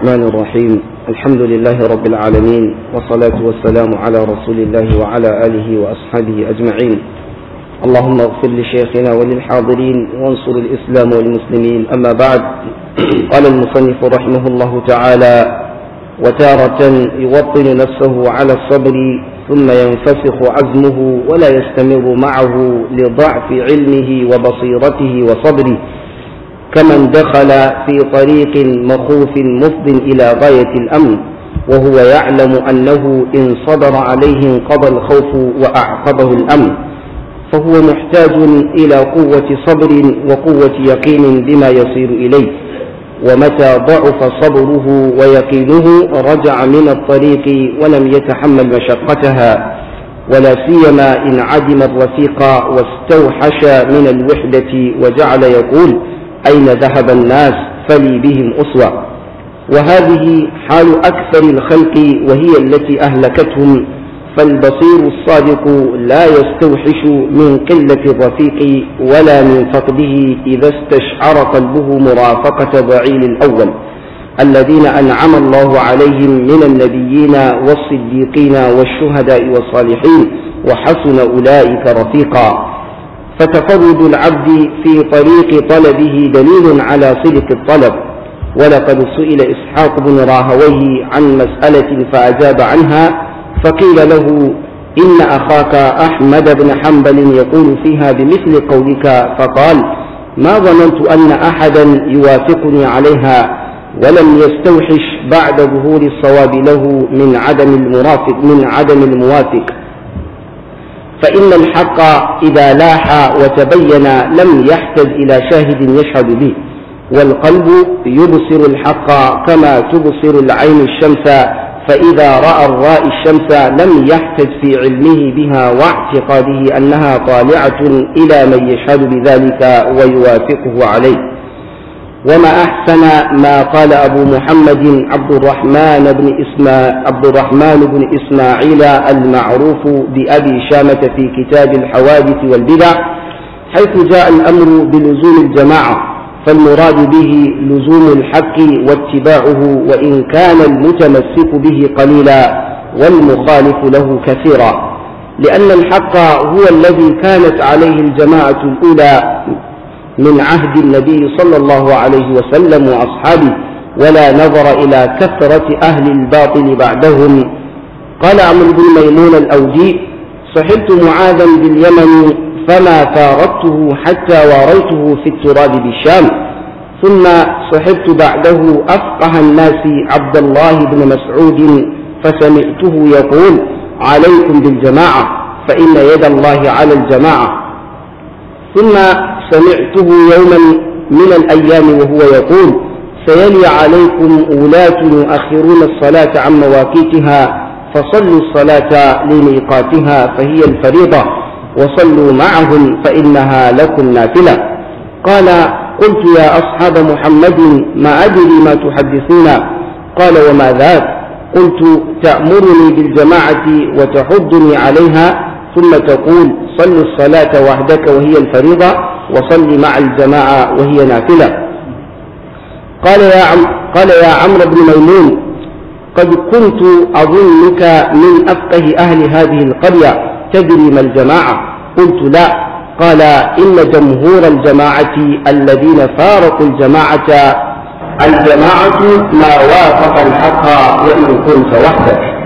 الرحمن الرحيم الحمد لله رب العالمين والصلاة والسلام على رسول الله وعلى آله وأصحابه أجمعين اللهم اغفر لشيخنا وللحاضرين وانصر الإسلام والمسلمين أما بعد قال المصنف رحمه الله تعالى وتارة يوطن نفسه على الصبر ثم ينفسخ عزمه ولا يستمر معه لضعف علمه وبصيرته وصبره كمن دخل في طريق مخوف مفض إلى غاية الأمن وهو يعلم أنه إن صدر عليه انقضى الخوف وأعقبه الأمن فهو محتاج إلى قوة صبر وقوة يقين بما يصير إليه ومتى ضعف صبره ويقينه رجع من الطريق ولم يتحمل مشقتها ولا سيما إن عدم الرفيق واستوحش من الوحدة وجعل يقول أين ذهب الناس فلي بهم أسوة وهذه حال أكثر الخلق وهي التي أهلكتهم فالبصير الصادق لا يستوحش من قلة الرفيق ولا من فقده إذا استشعر قلبه مرافقة ضعيل الأول الذين أنعم الله عليهم من النبيين والصديقين والشهداء والصالحين وحسن أولئك رفيقا فتفرد العبد في طريق طلبه دليل على صدق الطلب ولقد سئل إسحاق بن راهويه عن مسألة فأجاب عنها فقيل له إن أخاك أحمد بن حنبل يقول فيها بمثل قولك فقال ما ظننت أن أحدا يوافقني عليها ولم يستوحش بعد ظهور الصواب له من عدم المرافق من عدم الموافق فإن الحق إذا لاح وتبين لم يحتج إلى شاهد يشهد به والقلب يبصر الحق كما تبصر العين الشمس فإذا رأى الرائي الشمس لم يحتج في علمه بها واعتقاده أنها طالعة إلى من يشهد بذلك ويوافقه عليه وما أحسن ما قال أبو محمد عبد الرحمن بن إسما عبد الرحمن بن إسماعيل المعروف بأبي شامة في كتاب الحوادث والبدع حيث جاء الأمر بلزوم الجماعة فالمراد به لزوم الحق واتباعه وإن كان المتمسك به قليلا والمخالف له كثيرا لأن الحق هو الذي كانت عليه الجماعة الأولى من عهد النبي صلى الله عليه وسلم وأصحابه ولا نظر إلى كثرة أهل الباطل بعدهم قال عمرو بن ميمون الأوجي صحبت معاذا باليمن فما فارقته حتى واريته في التراب بالشام ثم صحبت بعده أفقه الناس عبد الله بن مسعود فسمعته يقول عليكم بالجماعة فإن يد الله على الجماعة ثم سمعته يوما من الأيام وهو يقول سيلي عليكم ولاة يؤخرون الصلاة عن مواقيتها فصلوا الصلاة لميقاتها فهي الفريضة وصلوا معهم فإنها لكم نافلة قال قلت يا أصحاب محمد ما أدري ما تحدثون قال وما ذاك قلت تأمرني بالجماعة وتحضني عليها ثم تقول صل الصلاة وحدك وهي الفريضة وصل مع الجماعة وهي نافلة قال يا عم قال يا عمرو بن ميمون قد كنت أظنك من أفقه أهل هذه القرية تدري ما الجماعة قلت لا قال إن جمهور الجماعة الذين فارقوا الجماعة الجماعة ما وافق الحق وإن كنت وحدك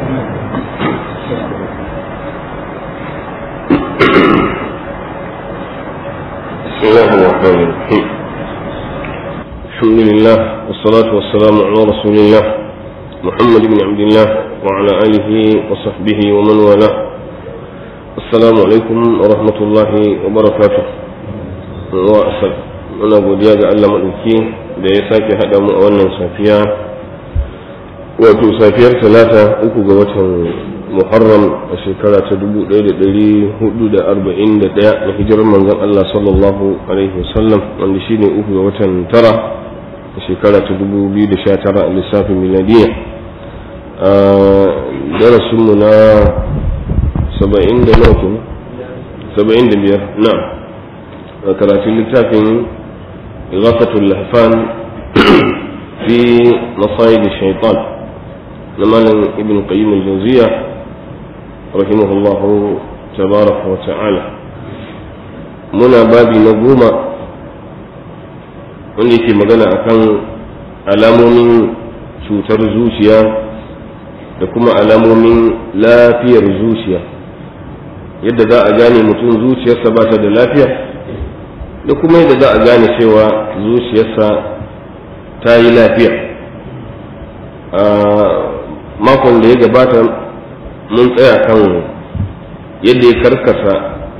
بسم الله الرحمن الرحيم الحمد لله والصلاة والسلام على رسول الله محمد بن عبد الله وعلى آله وصحبه ومن والاه السلام عليكم ورحمة الله وبركاته وأسأل muna godiya ga Allah maɗauki da ya sake haɗa mu a wannan safiya wato safiyar talata uku ga watan muharram a shekara ta 1441 da hijirar manzon Allah sallallahu alaihi wasallam wanda shine uku ga watan tara a shekara ta 2019 a lissafin miladiya a darasinmu na 70 da nawa 75 na a karatun littafin إغاثة اللهفان في fi masayid shaitan na malam ibn qayyim al-jawziya rahimahullahu tabaraka wa ta'ala muna babi na goma wanda yake magana akan alamomin cutar zuciya da kuma alamomin lafiyar zuciya yadda za a gane mutum zuciyarsa ba ta da lafiya da kuma yadda za a gane cewa zuciyarsa ta yi lafiya a makon da ya gabata mun tsaya kan yadda ya karkasa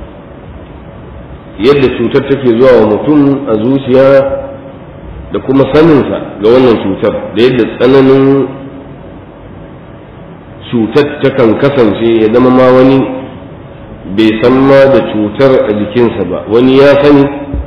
yadda cutar take zuwa wa mutum a zuciya da kuma saninsa ga wannan cutar da yadda tsananin cutar takan kasance ya zama ma wani bai san ma da cutar a jikinsa ba wani ya sani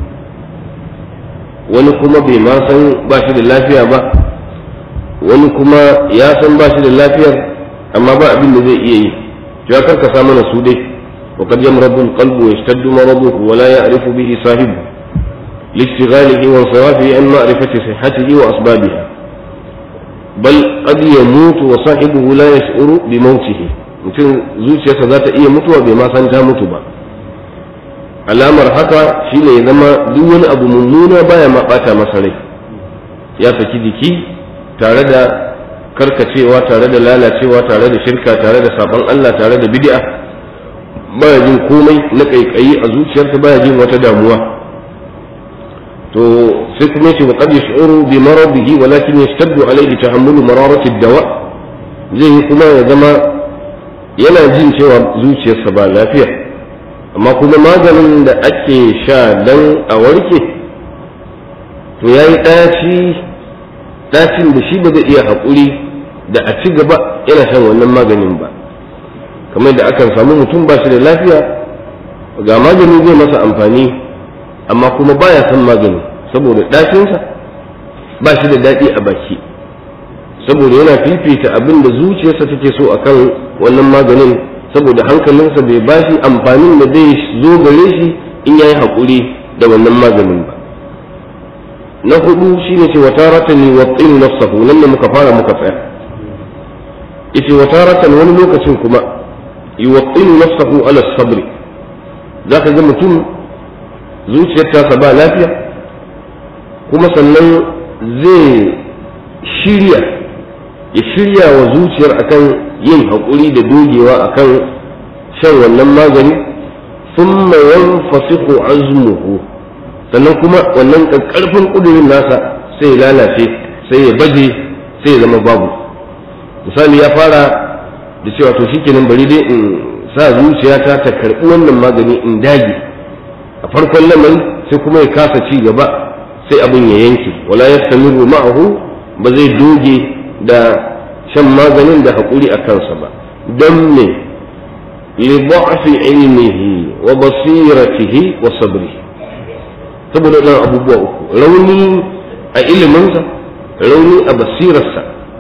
wani kuma bai ma san ba shi da lafiya ba wani kuma ya san ba shi da lafiyar amma ba abin da zai iya yi ya karkasa mana su dai وقد يمرض القلب ويشتد مرضه ولا يعرف به صاحبه لاشتغاله وانصرافه عن معرفة صحته وأسبابها بل قد يموت وصاحبه لا يشعر بموته mutum zuciyarsa za ta iya mutuwa bai ma san ta mutu ba alamar haka shine ya zama duk wani abu mummuna baya ma bata masa rai ya saki jiki tare da karkacewa tare da lalacewa tare da shirka tare da sabon Allah tare da bid'a baya jin komai na kaikayi a zuciyarsa baya jin wata damuwa to sai kuma yace wa qad yash'uru bi maradihi walakin yashtaddu alayhi tahammulu mararati ad-dawa zai yi kuma ya zama yana jin cewa zuciyarsa ba lafiya amma kuma maganin da ake sha dan a warke to yayi ɗaci ɗacin da shi ba zai iya haƙuri da a ci gaba yana shan wannan maganin ba kamar da akan samu mutum ba shi da lafiya ga magani zai masa amfani amma kuma baya son magani saboda ɗacinsa ba shi da daɗi a baki saboda yana fifita abin da zuciyarsa take so akan wannan maganin saboda hankalinsa bai ba shi amfanin da zai zo gare shi in yayi haƙuri da wannan maganin ba na hudu shine ce wataratan yuwattin nafsahu nan ne muka fara muka tsaya yace wataratan wani lokacin kuma yuwattin nafsahu ala sabri zaka ga mutum zuciyar tasa ba lafiya kuma sannan zai shirya ya shirya wa zuciyar akan yin haƙuri da dogewa akan shan wannan magani thumma yanfasihu azmuhu sannan kuma wannan ƙarfin ƙudurin nasa sai ya lalace sai ya baje sai ya zama babu misali ya fara da cewa to shikenan bari dai in sa zuciyata ta karɓi wannan magani in dage a farkon lamari sai kuma ya kasa ci gaba sai abin ya yanke wala yastamiru ma'ahu ba zai doge da shan maganin da haƙuri a kansa ba don me li dha'fi ilmihi wa basiratihi wa sabrihi saboda ɗan abubuwa uku rauni a iliminsa rauni a basirarsa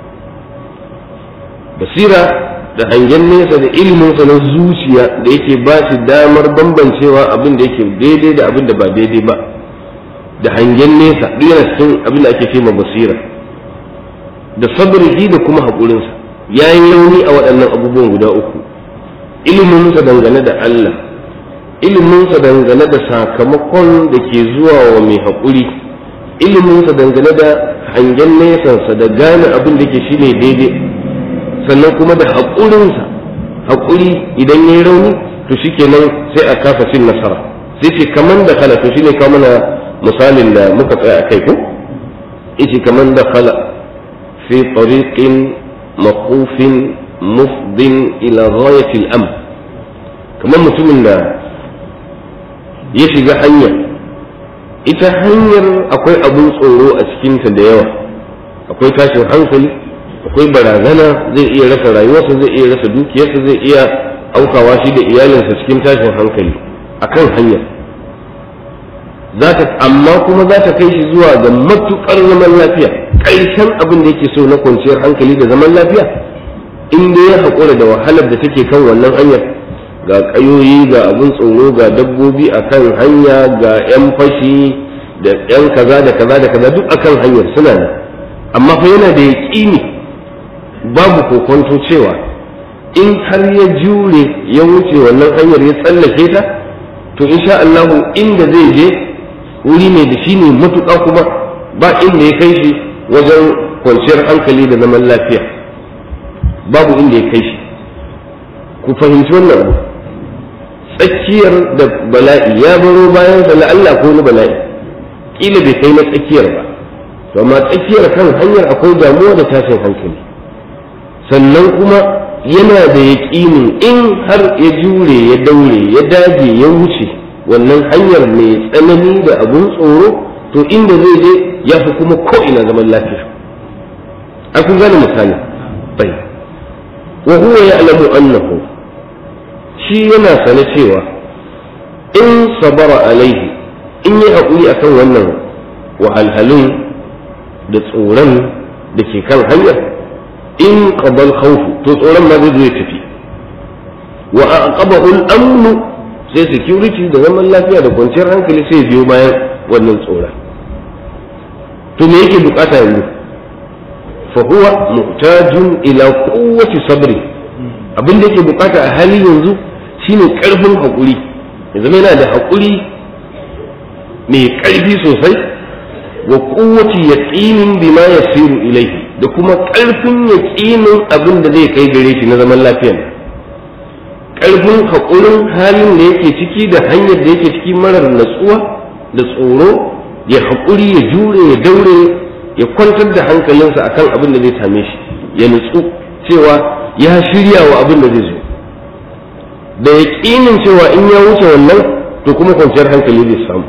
basira da hangen nesa da iliminsa na zuciya da yake ba shi damar bambancewa abin da yake daidai da abin da ba daidai ba da hangen nesa duk yana cikin abin da ake ma basira da sabrihi da kuma haƙurinsa ya yi rauni a waɗannan abubuwan guda uku iliminsa dangane da Allah iliminsa dangane da sakamakon da ke zuwa wa mai haƙuri iliminsa dangane da hangen nesansa da gane abin da ke shi ne daidai sannan kuma da haƙurinsa haƙuri idan ya yi rauni to shi kenan sai a kasa cin nasara sai ce kaman da kala to shi ne kawo mana misalin da muka tsaya a kai ko ice kaman da kala fi tariqin maqufin mufdin ila ghayatil am kamar mutumin da ya shiga hanya ita hanyar akwai abun tsoro a cikinta da yawa akwai tashin hankali akwai barazana zai iya rasa rayuwarsa zai iya rasa dukiyarsa zai iya aukawa shi da iyalinsa cikin tashin hankali akan hanyar zata amma kuma za ta kai shi zuwa ga matuƙar zaman lafiya ƙarshen abin da yake so na kwanciyar hankali da zaman lafiya in dai ya haƙura da wahalar da take kan wannan hanyar ga ƙayoyi ga abin tsoro ga dabbobi a kan hanya ga 'yan fashi da 'yan kaza da kaza da kaza duk akan hanyar suna nan amma fa yana da yaƙini babu kokonto cewa in har ya jure ya wuce wannan hanyar ya tsallake ta to insha Allah inda zai je wuri ne da shi ne matuƙa kuma ba inda ya kai shi wajen kwanciyar hankali da zaman lafiya babu inda ya kai shi ku fahimci wannan abu tsakiyar da bala'i ya baro bayan sa Allah ko wani bala'i kila bai kai na tsakiyar ba to amma tsakiyar kan hanyar akwai damuwa da tashin hankali sannan kuma yana da yaƙinin in har ya jure ya daure ya dage ya wuce wannan hanyar mai tsanani da abun tsoro to inda zai je ya fi kuma ko'ina zaman lafiya a kun gane misali bai wa huwa ya'lamu annahu shi yana sane cewa in sabara alaihi in yi haƙuri akan wannan wahalhalun da tsoron da ke kan hanyar in qabal khawfu to tsoron ma zai zo ya tafi wa aqabahu al-amnu sai security da zaman lafiya da kwanciyar hankali sai biyo bayan wannan tsoron to me yake bukata yanzu fa huwa muhtajun ila quwwati sabri abin da yake bukata a hali yanzu shine karfin hakuri yanzu yana da hakuri mai karfi sosai wa quwwati yaqinin bima yasiru ilayhi da kuma karfin yaqinin abin da zai kai gare shi na zaman lafiya karfin hakurin halin da yake ciki da hanyar da yake ciki marar natsuwa da tsoro ya haƙuri ya jure ya daure ya kwantar da hankalinsa akan abin da zai same shi ya nutsu cewa ya shirya wa abin da zai zo da ya ƙinin cewa in ya wuce wannan to kuma kwanciyar hankali zai samu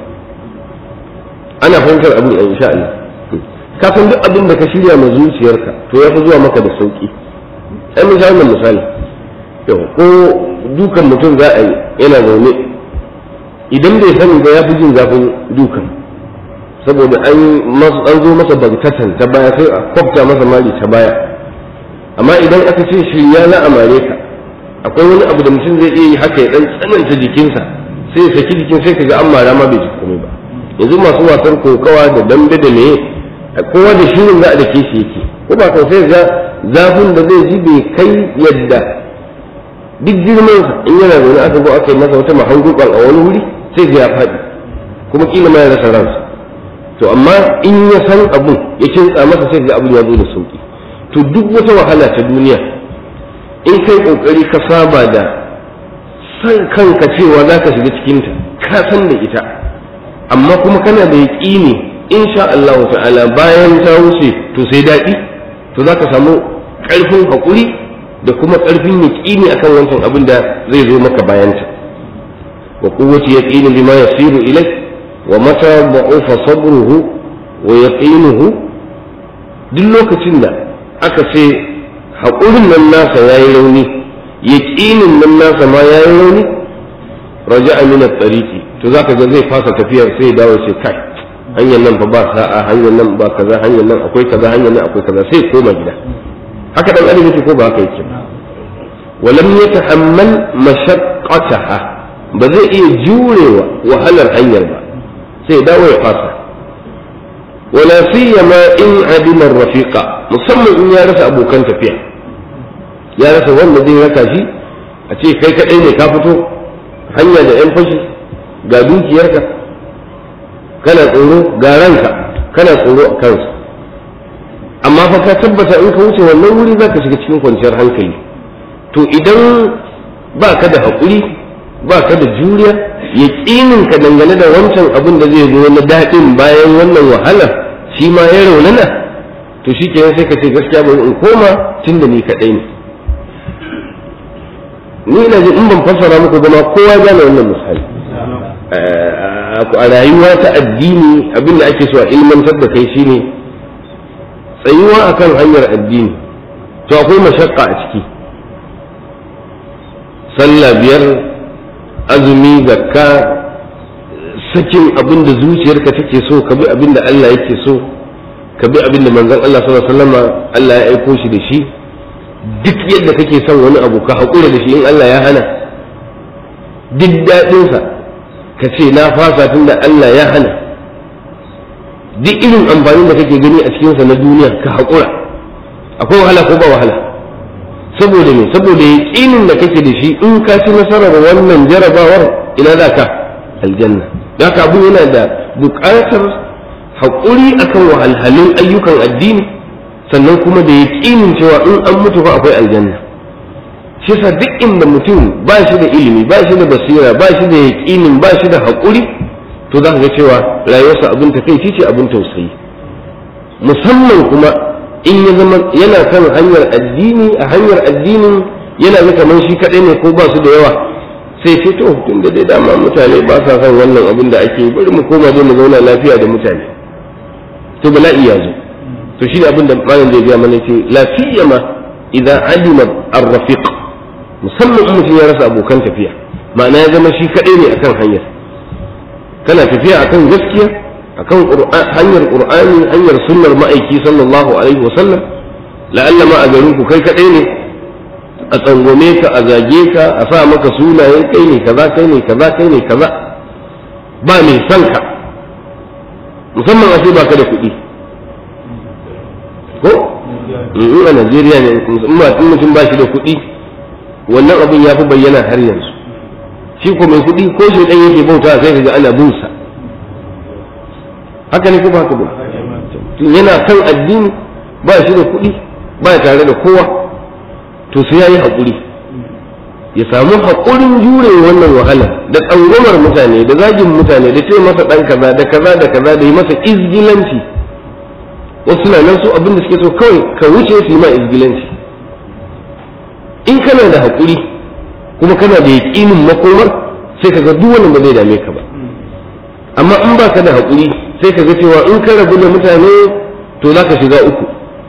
ana fahimtar abin a insha Allah ka san duk abin da ka shirya ma zuciyarka to ya fi zuwa maka da sauki ai misali misali yau ko dukan mutum za a yi yana zaune idan bai sani ba ya fi jin zafin dukan saboda an an zo masa bagtatan ta baya sai a kwafta masa mali ta baya amma idan aka ce shi ya na amare ka akwai wani abu da mutum zai iya yi haka ya dan tsananta jikinsa sai ya saki jikin sai kaga an mara ma bai ji komai ba yanzu masu wasan kokawa da dambe da meye kowa da shirin za a dake shi yake ko ba sai ga zafin da zai ji bai kai yadda duk girman in yana zaune aka zo aka yi masa wata mahangukan a wani wuri sai ga ya faɗi kuma kila ma ya rasa ransa to amma in ya san abun ya kintsa masa sai ga abun ya zo da sauki to duk wata wahala ta duniya in kai kokari ka saba da san kanka cewa za ka shiga cikinta ka san da ita amma kuma kana da yaƙini insha Allah ta'ala bayan ta wuce to sai daɗi to za ka samu ƙarfin haƙuri da kuma ƙarfin yaƙini akan wancan abin da zai zo maka bayanta wa quwwati yaqini bima yasiru ilayk wa mata da'ufa sabruhu wa yaqinuhu duk lokacin da aka ce haƙurin nan nasa yayi rauni yaqinin nan nasa ma yayi rauni raja'a min at-tariqi to zaka ga zai fasa tafiyar sai ya dawo sai kai hanyar nan fa ba sa'a hanyar nan ba kaza hanyar nan akwai kaza hanyar nan akwai kaza sai koma gida haka dan adam yake ko ba haka yake walam yatahammal mashaqqataha ba zai iya jurewa wahalar hanyar ba sai dawo ya fasa wala siyama in adima rafiqa musamman in ya rasa abokan tafiya ya rasa wanda zai raka shi a ce kai kadai ne ka fito hanya da yan fashi ga dukiyarka kana tsoro ga ranka kana tsoro a kansa amma fa ka tabbata in ka wuce wannan wuri za ka shiga cikin kwanciyar hankali to idan ba ka da haƙuri ba ka da juriya yaƙinin ka dangane da wancan abin da zai zo na daɗin bayan wannan wahalar shi ma ya raunana to shi kenan sai ka ce gaskiya bari in koma tun da ni kaɗai ne ni ina jin in ban fassara muku ba ma kowa gane wannan misali a rayuwa ta addini abin da ake so a ilmantar da kai shine tsayuwa akan hanyar addini to akwai mashakka a ciki sallah biyar azumi zakka sakin abin da zuciyarka take so ka bi abin da Allah yake so ka bi abin da manzon Allah sallallahu alaihi wasallam Allah ya aiko shi da shi duk yadda kake son wani abu ka haƙura da shi in Allah ya hana duk daɗinsa ka ce na fasa tun da Allah ya hana duk irin amfanin da kake gani a cikinsa na duniya ka haƙura akwai wahala ko ba wahala saboda me saboda yaƙinin da kake da shi in ka ci nasarar wannan jarabawar ina za ka aljanna da ka abu yana da buƙatar haƙuri akan wahalhalun ayyukan addini sannan kuma da yaƙinin cewa in an mutu fa akwai aljanna shi yasa duk inda mutum ba shi da ilimi ba shi da basira ba shi da yaƙinin ba shi da haƙuri to za ka ga cewa rayuwarsa abin takaici ce abin tausayi musamman kuma in ya zama yana kan hanyar addini a hanyar addinin yana ga kamar shi kaɗai ne ko ba su da yawa sai ce to tun da dai dama mutane ba sa son wannan abin da ake bari mu koma dai mu zauna lafiya da mutane to bala'i ya zo to shi ne abin da malam zai gaya mana ce lafiya ma idan alima ar-rafiq musamman in mutum ya rasa abokan tafiya ma'ana ya zama shi kaɗai ne akan hanyar kana tafiya akan gaskiya akan hanyar qur'ani hanyar sunnar ma'aiki sallallahu alaihi wa sallam la'alla ma a garin ku kai kadai ne a tsangwame ka a zage ka a sa maka sunayen kai ne kaza kai ne kaza kai ne kaza ba mai son ka musamman a ce ba ka da kuɗi ko in a Najeriya ne in mutum ba shi da kuɗi wannan abin ya fi bayyana har yanzu shi ko mai kuɗi ko shi ɗan yake bauta sai ka ga ana bin sa haka ne ko ba haka ba yana kan addini ba shi da kuɗi ba tare da kowa to sai ya yi haƙuri ya samu haƙurin jure wannan wahala da tsangwamar mutane da zagin mutane da ce masa ɗan kaza da kaza da kaza da yi masa izgilanci wasu na nan su abin da suke so kawai ka wuce su yi ma izgilanci in kana da haƙuri kuma kana da yaƙinin makomar sai ka ga duk wannan ba zai dame ka ba amma in ba ka da haƙuri sai ka ga cewa in ka rabu da mutane to za ka shiga uku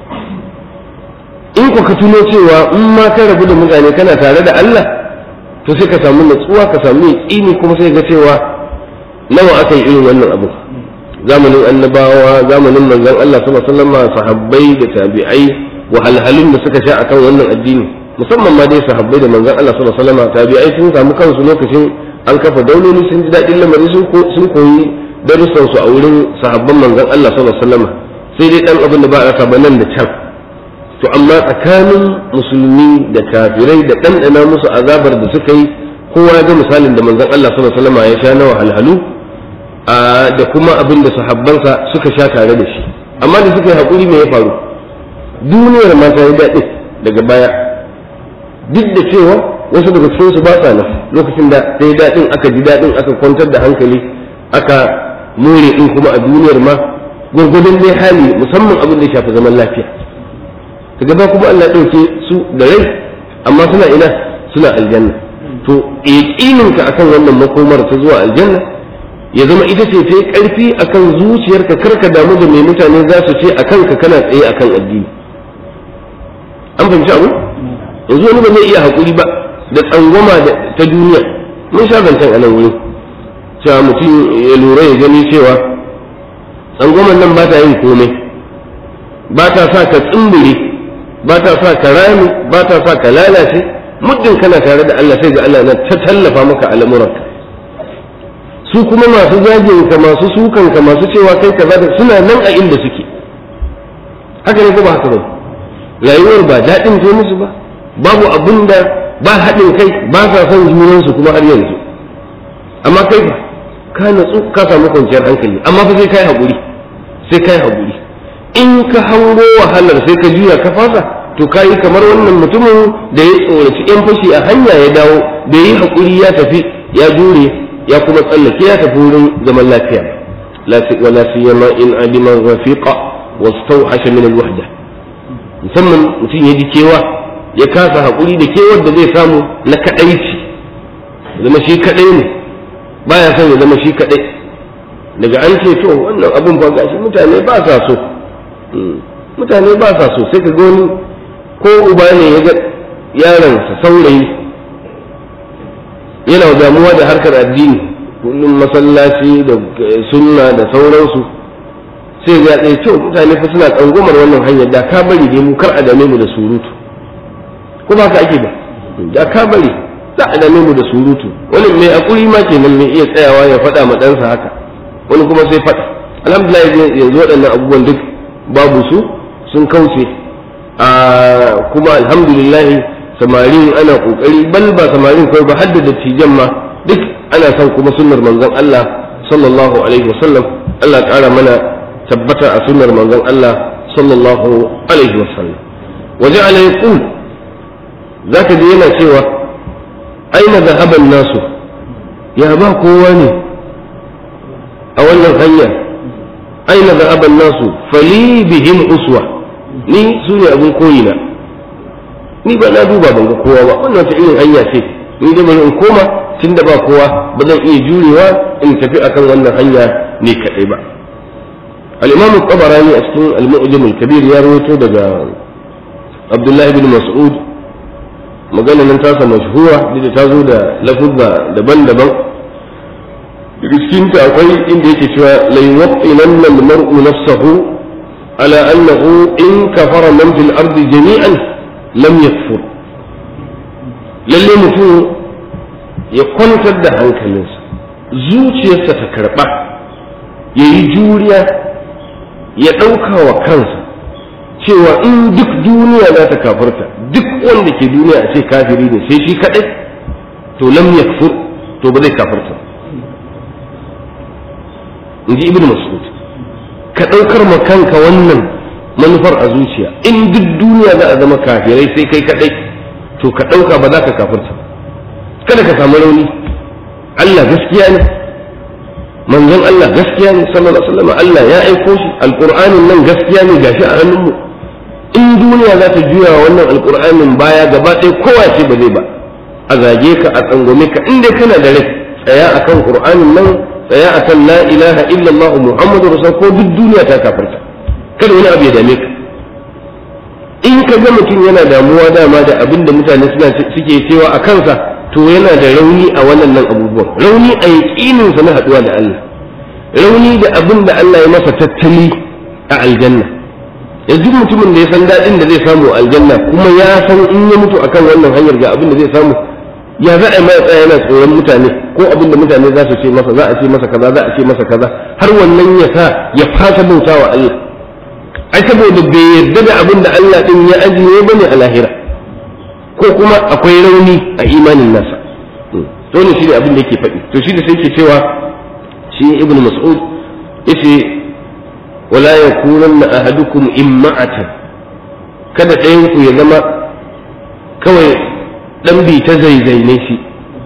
in ku ka tuno cewa in ma ka rabu da mutane kana tare da Allah to sai ka samu natsuwa ka samu yaƙini kuma sai ga cewa nawa aka yi irin wannan abu zamanin annabawa zamanin manzon Allah sallallahu alaihi wasallam sahabbai da tabi'ai wahalhalun da suka sha akan wannan addini musamman ma dai sahabbai da manzon Allah sallallahu alaihi wasallam tabi'ai sun samu kansu lokacin an kafa dauloli sun ji daɗin lamari sun koyi darussan su a wurin sahabban manzon Allah sallallahu alaihi wasallam sai dai dan abin da ba a rasa ba nan da can to amma tsakanin musulmi da kafirai da ɗanɗana musu azabar da suka yi kowa ya ga misalin da manzon Allah sallallahu alaihi wasallam ya sha na wahalhalu da kuma abin da sahabbansa suka sha tare da shi amma da suka yi haƙuri me ya faru duniyar ma ta yi daɗi daga baya duk da cewa wasu daga cikin su ba sa nan lokacin da sai daɗin aka ji daɗin aka kwantar da hankali aka more din kuma a duniyar ma gurgudun dai hali musamman abin da ya shafi zaman lafiya ta gaba kuma Allah ɗauke su da rai amma suna ina suna aljanna to yaƙininka akan wannan makomar ta zuwa aljanna ya zama ita ce ta yi ƙarfi akan zuciyarka karka damu da mai mutane za su ce akan ka kana tsaye akan addini an fahimci abu yanzu wani ba zai iya haƙuri ba da tsangwama ta duniya mun sha zancen a nan wurin cewa mutum ya lura ya gani cewa tsangwaman nan ba ta yin komai ba ta sa ka tsumbure ba ta sa ka rami ba ta sa ka lalace muddin kana tare da Allah sai ga Allah na ta tallafa maka al'amuranka su kuma masu zagin ka masu sukan ka masu cewa kai kaza da suna nan a inda suke haka ne ko ba haka ba rayuwar ba daɗin ce musu ba babu abin da ba haɗin kai ba sa son junansu kuma har yanzu amma kai ba ka natsu ka samu kwanciyar hankali amma fa sai kai haƙuri sai kai haƙuri in ka hango wahalar sai ka juya ka fasa to kayi kamar wannan mutumin da ya tsoraci yan fashi a hanya ya dawo da yi haƙuri ya tafi ya jure ya kuma tsallake ya tafi wurin zaman lafiya wala siyama in adima rafiqa wastawhasha min alwahda musamman mutum ya ji kewa ya kasa haƙuri da kewar da zai samu na kaɗaici zama shi kaɗai ne baya son ya zama shi kaɗai daga an ce to wannan abun fa gashi mutane ba sa so mutane ba sa so sai ka ga wani ko uba ne ya ga yaronsa saurayi yana damuwa da harkar addini kullum masallaci da sunna da sauransu sai ga ɗaya to mutane fa suna tsangomar wannan hanyar da ka bari dai mu kar a dame mu da surutu ko ba ka ake ba da ka bari za a dame mu da surutu wani mai akuri ma kenan mai iya tsayawa ya faɗa ma ɗansa haka wani kuma sai faɗa alhamdulillah yanzu waɗannan abubuwan duk babu su sun kauce a kuma alhamdulillah samarin ana kokari bal ba samarin kawai ba hadda dattijan ma duk ana son kuma sunnar manzon Allah sallallahu alaihi wasallam Allah ƙara mana tabbata a sunnar manzon Allah sallallahu alaihi wasallam waje ala yaqul zaka ji yana cewa aina zahaban nasu ya ba kowa ne a wannan hanya aina zahaban nasu fali bihim uswa ni su ne abin koyina ni ba na duba ban ga kowa ba wannan wata irin hanya ce ni da bari in koma tun da ba kowa ba zan iya jurewa in tafi akan wannan hanya ne kadai ba al-imam al-tabarani a cikin al-mu'jam al-kabir ya rawaito daga abdullahi bin mas'ud magana nan tasa mashhura da ta zo da lafuzza daban-daban daga cikin ta akwai inda yake cewa la yuwaqqilanna al-mar'u nafsahu ala annahu in kafara man fil ardi jami'an lam yakfur lalle mutum ya kwantar da hankalinsa zuciyarsa ta karɓa ya yi juriya ya ɗauka wa kansa cewa in duk duniya za ta kafarta duk wanda ke duniya a ce kafiri ne sai shi kaɗai to lam yakfur to ba zai kafarta in ji ibn mas'ud ka ɗaukar ma kanka wannan manufar a zuciya in duk duniya za a zama kafirai sai kai kaɗai to ka ɗauka ba za ka kafirta kada ka samu rauni Allah gaskiya ne manzon Allah gaskiya ne sallallahu alaihi wasallam Allah ya aiko shi alqur'anin nan gaskiya ne gashi a hannunmu in duniya za ta juya wannan alqur'anin baya gaba ɗaya kowa ce ba zai ba a zage ka a tsangwame ka in dai kana da rai tsaya akan qur'anin nan tsaya akan la ilaha illallah muhammadu rasul ko duk duniya ta kafirta kada wani abu ya dame ka in ka ga mutum yana damuwa dama da abin da mutane suna suke cewa a kansa to yana da rauni a wannan nan abubuwan rauni a yaƙininsa na haɗuwa da Allah rauni da abin da Allah ya masa tattali a aljanna yanzu mutumin da ya san daɗin da zai samu a aljanna kuma ya san in ya mutu akan wannan hanyar ga abin da zai samu ya za a yi mai tsaya yana tsoron mutane ko abin da mutane za su ce masa za a ce masa kaza za a ce masa kaza har wannan ya sa ya fasa bautawa Allah ai saboda bai yarda da abin da Allah din ya ajiye bane a lahira ko kuma akwai rauni a imanin nasa to ne shi ne abin da yake faɗi to shi da sai ke cewa shi ibnu mas'ud yace wala yakunanna ahadukum imma'atan kada ɗayan ku ya zama kawai dan bi ta zaizaine shi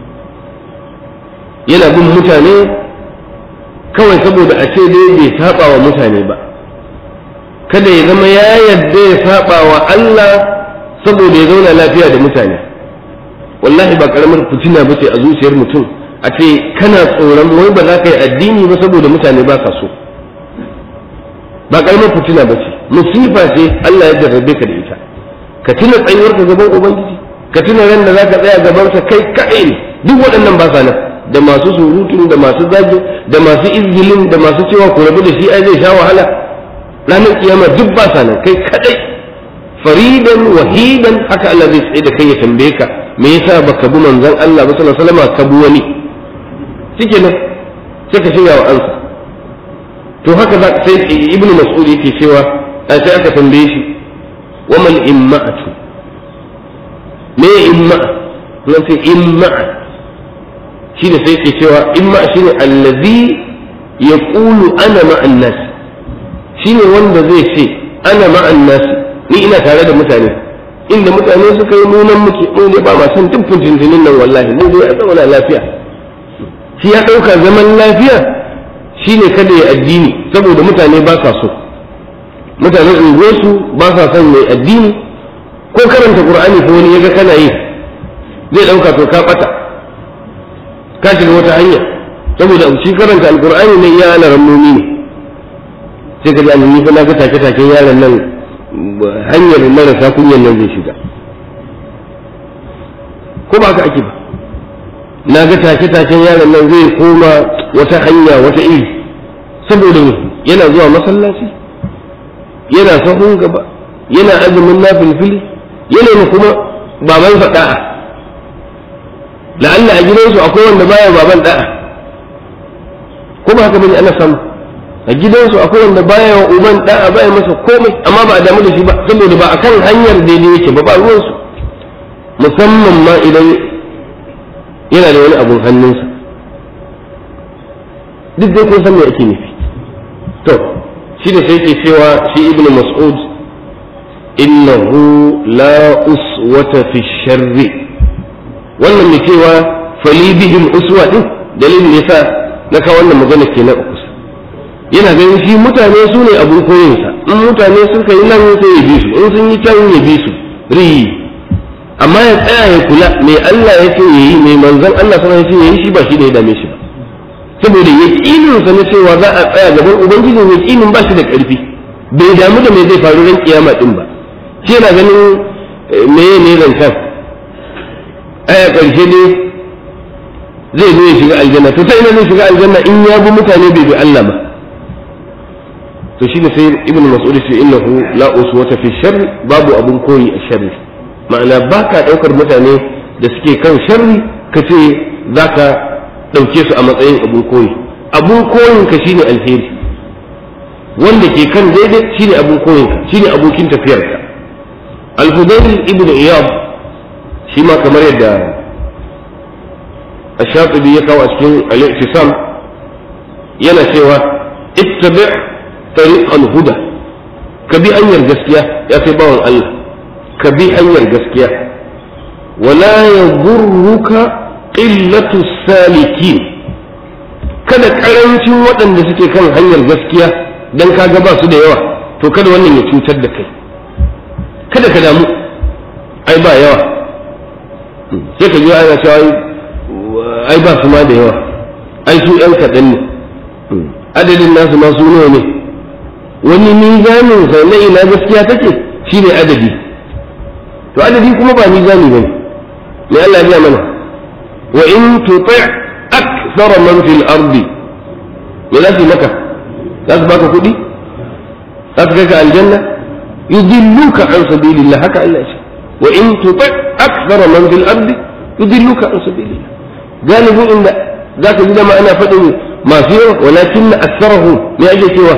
yana bin mutane kawai saboda a ce dai bai saba wa mutane ba kada ya zama ya yadda ya saba wa Allah saboda ya zauna lafiya da mutane wallahi ba karamar fitina ba ce a zuciyar mutum a ce kana tsoron wai ba za ka yi addini ba saboda mutane ba ka so ba karamar fitina ba ce musifa ce Allah ya jarrabe ka da ita ka tuna tsayuwar ka gaban ubangiji ka tuna ran da za ka tsaya gaban sa kai kaɗai ne duk waɗannan ba sa nan da masu surutun da masu zagi da masu izgilin da masu cewa ku rabu da shi ai zai sha wahala ranar kiyama duk ba sa nan kai kadai faridan wahidan haka Allah zai tsaye da kai ya tambaye ka me yasa baka bi manzon Allah ba sallallahu alaihi wasallam ka bi wani shike nan sai ka shirya wa ansa to haka za sai ibnu mas'ud yake cewa sai aka tambaye shi wa mal imma'atu me imma nan sai imma shi da sai yake cewa imma shine allazi yaqulu ana ma'an nas shine wanda zai ce ana ma'an nasi ni ina tare da mutane inda mutane suka yi nunan muke mu ne ba ma san dukkan jinjinin nan wallahi mu dai a zauna lafiya shi ya ɗauka zaman lafiya shine kada ya addini saboda mutane ba sa so mutanen unguwarsu ba sa son mai addini ko karanta qur'ani ko wani yaga kana yi zai ɗauka to ka ɓata ka shiga wata hanya saboda shi karanta alqur'ani ne ya ana rammomi ne sai ka ji ni fa na ga take take yaron nan hanyar marasa kunyan nan zai shiga ko ba ka ake ba na ga take taken yaron nan zai koma wata hanya wata iri saboda yana zuwa masallaci yana sahun gaba yana azumin na filfili yana ne kuma baban sa da'a la'alla a gidansu akwai wanda baya baban da'a ko ba haka bane ana samu a gidansu akwai wanda baya wa uban da'a baya masa komai amma ba a damu da shi ba saboda ba akan hanyar daidai yake ba ba ruwansu musamman ma idan yana da wani abun hannunsa duk dai kun san me ake nufi to shi da sai ke cewa shi ibn mas'ud innahu la uswata fi sharri wannan mai cewa fali bihim uswa din dalilin yasa na kawo wannan magana kenan a kusa yana ganin shi mutane su ne abun koyinsa in mutane suka yi nan sai ya bi su in sun yi can ya bi su riyi amma ya tsaya ya kula mai Allah ya ce yayi mai manzon Allah sallallahu alaihi wasallam ya ce yayi shi ba shi da ya dame shi ba saboda yaqinin sa na cewa za a tsaya gaban ubangiji yaqinin ba shi da karfi bai damu da me zai faru ran kiyama din ba shi yana ganin meye ne zancen aya karshe ne zai zo ya shiga aljanna to ta ina zai shiga aljanna in ya bi mutane bai bi Allah ba to shi ne sai ibnu mas'ud ce innahu la uswata fi sharri babu abun koyi a sharri ma'ana ba ka ɗaukar mutane da suke kan sharri ka ce za ka ɗauke su a matsayin abun koyi abun koyin ka shine alheri wanda ke kan daidai shine abun koyin ka shine abokin tafiyar ka al-hudayr ibn iyad shi ma kamar yadda ash-shatibi ya kawo a cikin al-i'tisam yana cewa ittabi tariq al-huda ka bi hanyar gaskiya ya kai bawan Allah ka bi hanyar gaskiya wala ya gurruka qillatu salikin kada karancin waɗanda suke kan hanyar gaskiya dan kaga ba su da yawa to kada wannan ya cutar da kai kada ka damu ai ba yawa sai ka ji ana cewa ai ba su ma da yawa ai su yan kaɗan ne adadin nasu ma su nawa ne wani mizanin sa na ina gaskiya take shine adadi to adadi kuma ba mizani bane me Allah ya mana wa in tuti' akthara man fil ardi me za su maka za su baka kuɗi za su kai ka aljanna yudilluka an sabilillah haka Allah ce wa in tuti' akthara man fil ardi yudilluka an sabilillah galibin inda zaka ji da ma ana faɗin masu yawa walakin aktharahum me ake cewa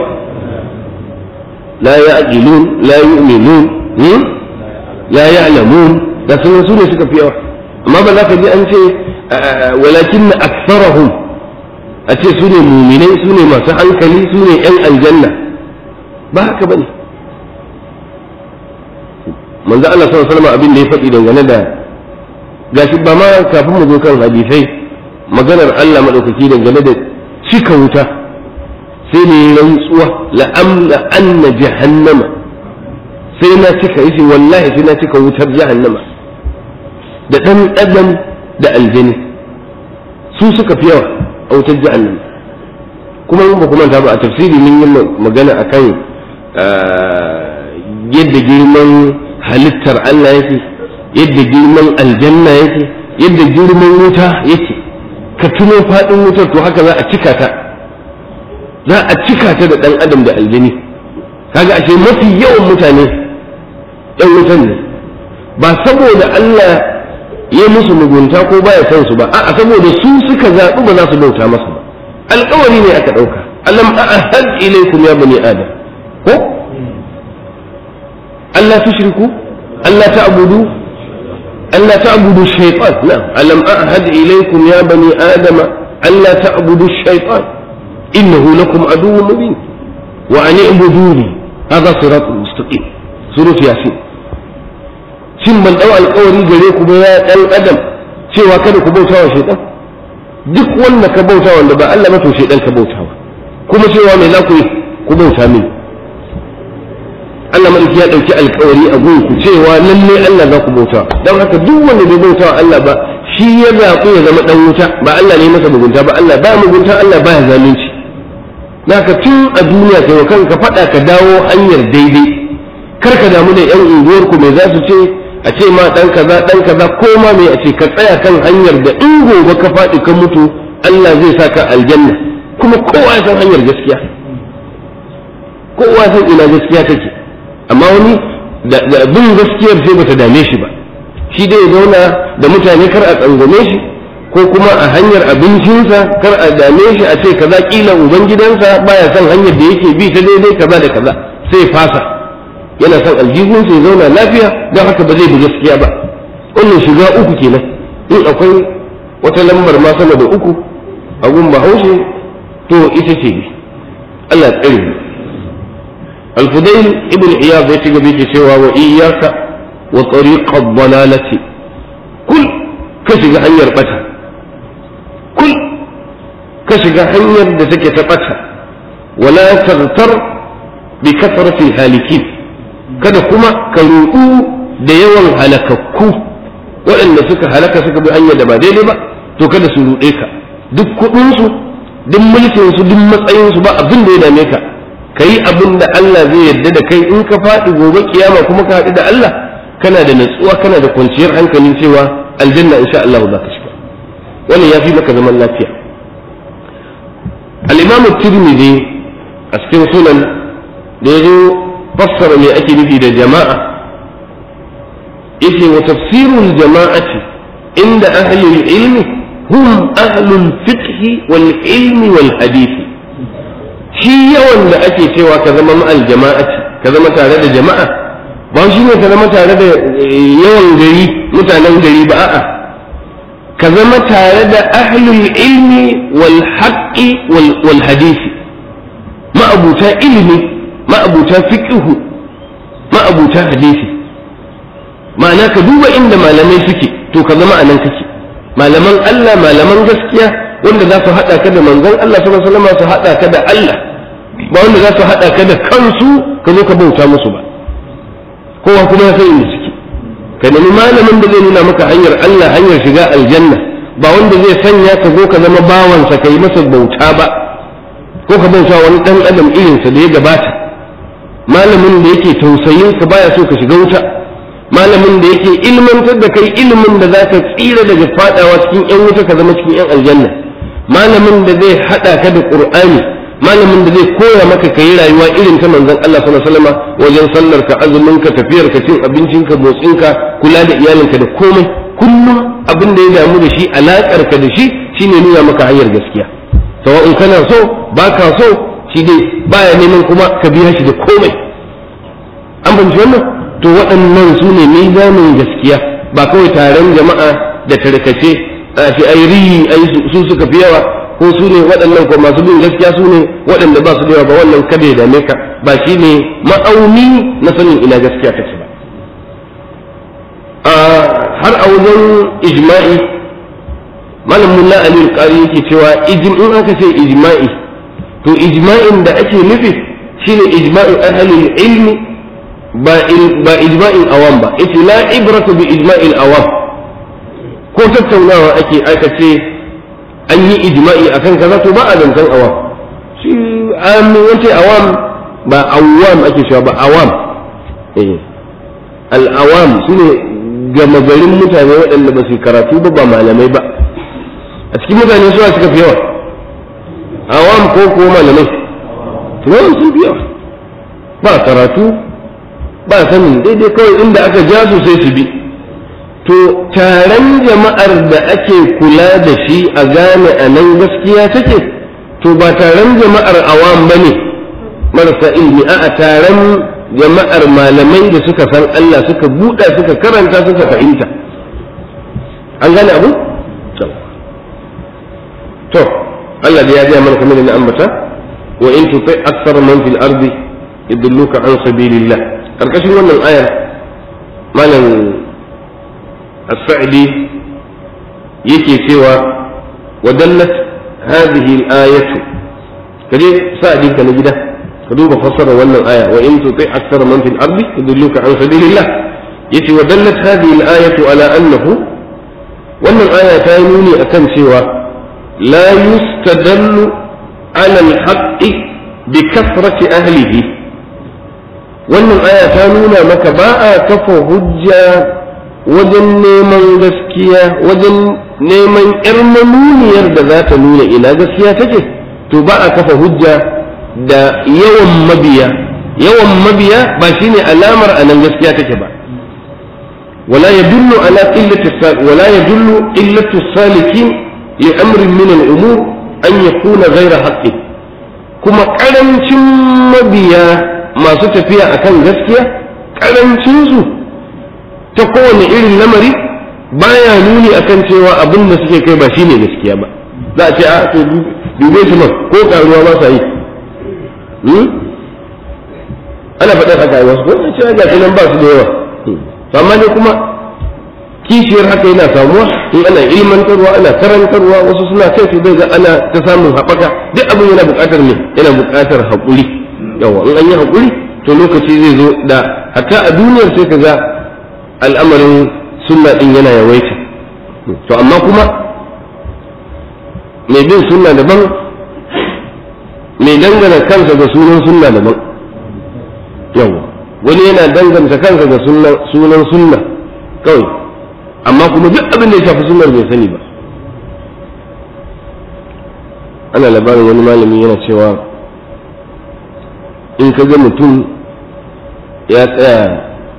la ya'qilun la yu'minun la ya'lamun da sun su ne suka fi yawa amma ba za ka ji an ce walakin aktharahum a ce su ne muminai su ne masu hankali su ne yan aljanna ba haka bane manzo Allah sallallahu alaihi wasallam abin da ya faɗi dangane da gashi ba ma kafin mu zo kan hadisai maganar Allah madaukaki dangane da cika wuta sai ne rantsuwa la'amla anna jahannama sai na cika yace wallahi sai na cika wutar jahannama da dan adam da aljani su suka fi yawa a wutar jahannama kuma mun ba kuma ta ba a tafsiri mun yi magana akan yadda girman halittar Allah yake yadda girman aljanna yake yadda girman wuta yake ka tuno faɗin wutar to haka za a cika ta za a cika ta da ɗan adam da aljani kaga ashe mafi yawan mutane ɗan wutan ne ba saboda Allah ya musu mugunta ko baya son su ba a'a saboda su suka zaɓi ba za su bauta masa ba alƙawari ne aka ɗauka alam a'ahad ilaykum ya bani adam ko Allah tushriku Allah ta'budu Allah ta'budu shaytan na'am alam a'had ilaykum ya bani adam Allah ta'budu shaytan innahu lakum aduwwun mubin wa an i'buduni hadha siratun mustaqim surah yasin shin ban dau alƙawari gare ku ba ya dan adam cewa kada ku bauta wa shaytan duk wanda ka bauta wanda ba Allah ba to shaytan ka bautawa kuma cewa me za ku yi ku bauta mini Allah maliki ya ɗauki alkawari a gun ku cewa lalle Allah za ku bauta don haka duk wanda bai bauta wa Allah ba shi ya zaɓi ya zama ɗan wuta ba Allah ne masa mugunta ba Allah ba mugunta Allah ba ya zalunci naka tun a duniya kai wa kanka faɗa ka dawo hanyar daidai kar ka damu da yan unguwar ku me za su ce a ce ma ɗan kaza ɗan kaza ko ma me a ce ka tsaya kan hanyar da in gobe ka faɗi ka mutu Allah zai sa ka aljanna kuma kowa ya san hanyar gaskiya kowa san ina gaskiya take amma wani da bin gaskiyar sai bata dame shi ba shi dai ya zauna da mutane kar a tsangwame shi ko kuma a hanyar abincinsa kar a dame shi a ce kaza kila ubangidansa baya son hanyar da yake bi ta daidai kaza da kaza sai fasa yana son aljihunsa ya zauna lafiya don haka ba zai bi gaskiya ba wannan shiga uku kenan in akwai wata lambar ma sama da uku a gun bahaushe to ita ce ne Allah tsare mu al-fudail ibn iyad ya ci gaba yake cewa wa iyyaka wa tariqa ad-dalalati kul ka shiga hanyar bata kul ka shiga hanyar da take ta bata wala taghtar bi kasrati halikin kada kuma ka ruɗu da yawan halakakku waɗanda suka halaka suka bi hanyar da ba daidai ba to kada su ruɗe ka duk kuɗinsu duk mulkinsu duk matsayinsu ba abin da ya dame ka ka yi abin da Allah zai yarda da kai in ka faɗi gobe kiyama kuma ka haɗu da Allah kana da natsuwa kana da kwanciyar hankalin cewa aljanna insha Allah za ka shiga wannan ya fi maka zaman lafiya al-imamu tirmidhi a cikin sunan da ya zo fassara me ake nufi da jama'a yace wa tafsirul jama'ati inda ahli ilmi hum ahlul fiqh wal ilmi wal hadith shi yawan da ake cewa ka zama ma'al jama'ati ka zama tare da jama'a ba shi ne ka zama tare da yawan gari mutanen gari ba a'a ka zama tare da ahlul ilmi wal haqqi wal hadisi ma'abuta ilimi ma'abuta fiqhu ma'abuta hadisi ma'ana ka duba inda malamai suke to ka zama anan kake malaman Allah malaman gaskiya wanda za su haɗa ka da manzon Allah sallallahu alaihi wasallam su haɗa ka da Allah ba wanda za su haɗa ka da kansu ka zo ka bauta musu ba kowa kuma ya san inda suke ka nemi malamin da zai nuna maka hanyar Allah hanyar shiga aljanna ba wanda zai sanya ka zo ka zama bawansa ka yi masa bauta ba ko ka bauta wani dan adam irinsa da ya gabata malamin da yake tausayin ka baya so ka shiga wuta malamin da yake ilmantar da kai ilimin da zaka tsira daga fadawa cikin yan wuta ka zama cikin yan aljanna malamin da zai hada ka da qur'ani malamin da zai koya maka ka yi rayuwa irin ta manzon Allah sallallahu alaihi wasallam wajen sallar ka azumin ka tafiyar ka cin abincin ka motsin ka kula da iyalinka da komai kullum abin da ya damu da shi alakar ka da shi shine nuna maka hanyar gaskiya sawa'un kana so baka so shi dai baya neman kuma ka biya shi da komai an fahimci wannan to waɗannan su ne mizanin gaskiya ba kawai taron jama'a da tarkace a shi ai ri ai su suka fi yawa ko su ne waɗannan ko masu bin gaskiya su ne waɗanda ba su da yawa ba wannan kada ya dame ka ba shi ne ma'auni na sanin ina gaskiya take ba har a wajen ijma'i malam mulla ali qari yake cewa in aka ce ijma'i to ijma'in da ake nufi shine ijma'in ahlul ilmi ba ba ijma'in awam ba ita la ibratu bi ijma'il awam ko tattaunawa ake aka ce an yi ijma'i akan kaza to ba a zancen awam shi an wace awam ba awam ake cewa ba awam eh al awam sune gama garin mutane waɗanda ba su karatu ba ba malamai ba a cikin mutane suwa suka fi yawa awam ko ko malamai tunanin sun fi yawa ba karatu ba sanin daidai kawai inda aka ja su sai su bi to taron jama'ar da ake kula da shi a gane a nan gaskiya take to ba taron jama'ar awam ba ne marasa ilmi a taron jama'ar malamai da suka san Allah suka buɗa suka karanta suka fahimta an gane abu? to Allah da ya gaya mana kamar da na ambata wa in tuti akthar man fil ardi yudilluka an sabilillah karkashin wannan ayar malam as-sa'di yake cewa wa dallat hadhihi al-ayatu kaje sa'di ka na gida ka duba fassara wannan aya wa in tuti akthar man fil ardi yudilluka an sabilillah yace wa dallat hadhihi al-ayatu ala annahu wannan aya ta yi nuni akan cewa la yustadallu ala al-haqqi bi kathrati ahlihi wannan aya ta nuna maka ba a kafa hujja wajen neman gaskiya wajen neman yar manuniyar da za ta nuna ina gaskiya take to ba a kafa hujja da yawan mabiya yawan mabiya ba shine alamar anan gaskiya take ba ولا يدل على قلة ولا يدل قلة السالكين لأمر من الأمور أن يكون غير حق كما قرنشن مبيا ما ستفيا أكن gaskiya ƙarancinsu ta kowane irin lamari baya nuni akan cewa abin da suke kai ba shine gaskiya ba za a ce a to dube su man ko karuwa ba sa yi ana faɗar haka yi wasu ko ce ga nan ba su da yawa amma ne kuma kishiyar haka yana samuwa in ana ilmantarwa ana karantarwa wasu suna kai su zai ga ana ta samun haɓaka duk abin yana buƙatar ne yana buƙatar haƙuri yawa in an yi haƙuri to lokaci zai zo da hatta a duniyar sai ka ga al'amarin sunna ɗin yana yawaita to amma kuma mai bin sunna daban mai dangana kansa ga sunan sunna daban yawa wani yana danganta kansa ga sunan sunna kawai amma kuma duk abin da ya shafi sunnar bai sani ba ana labarin wani malami yana cewa in ka ga mutum ya tsaya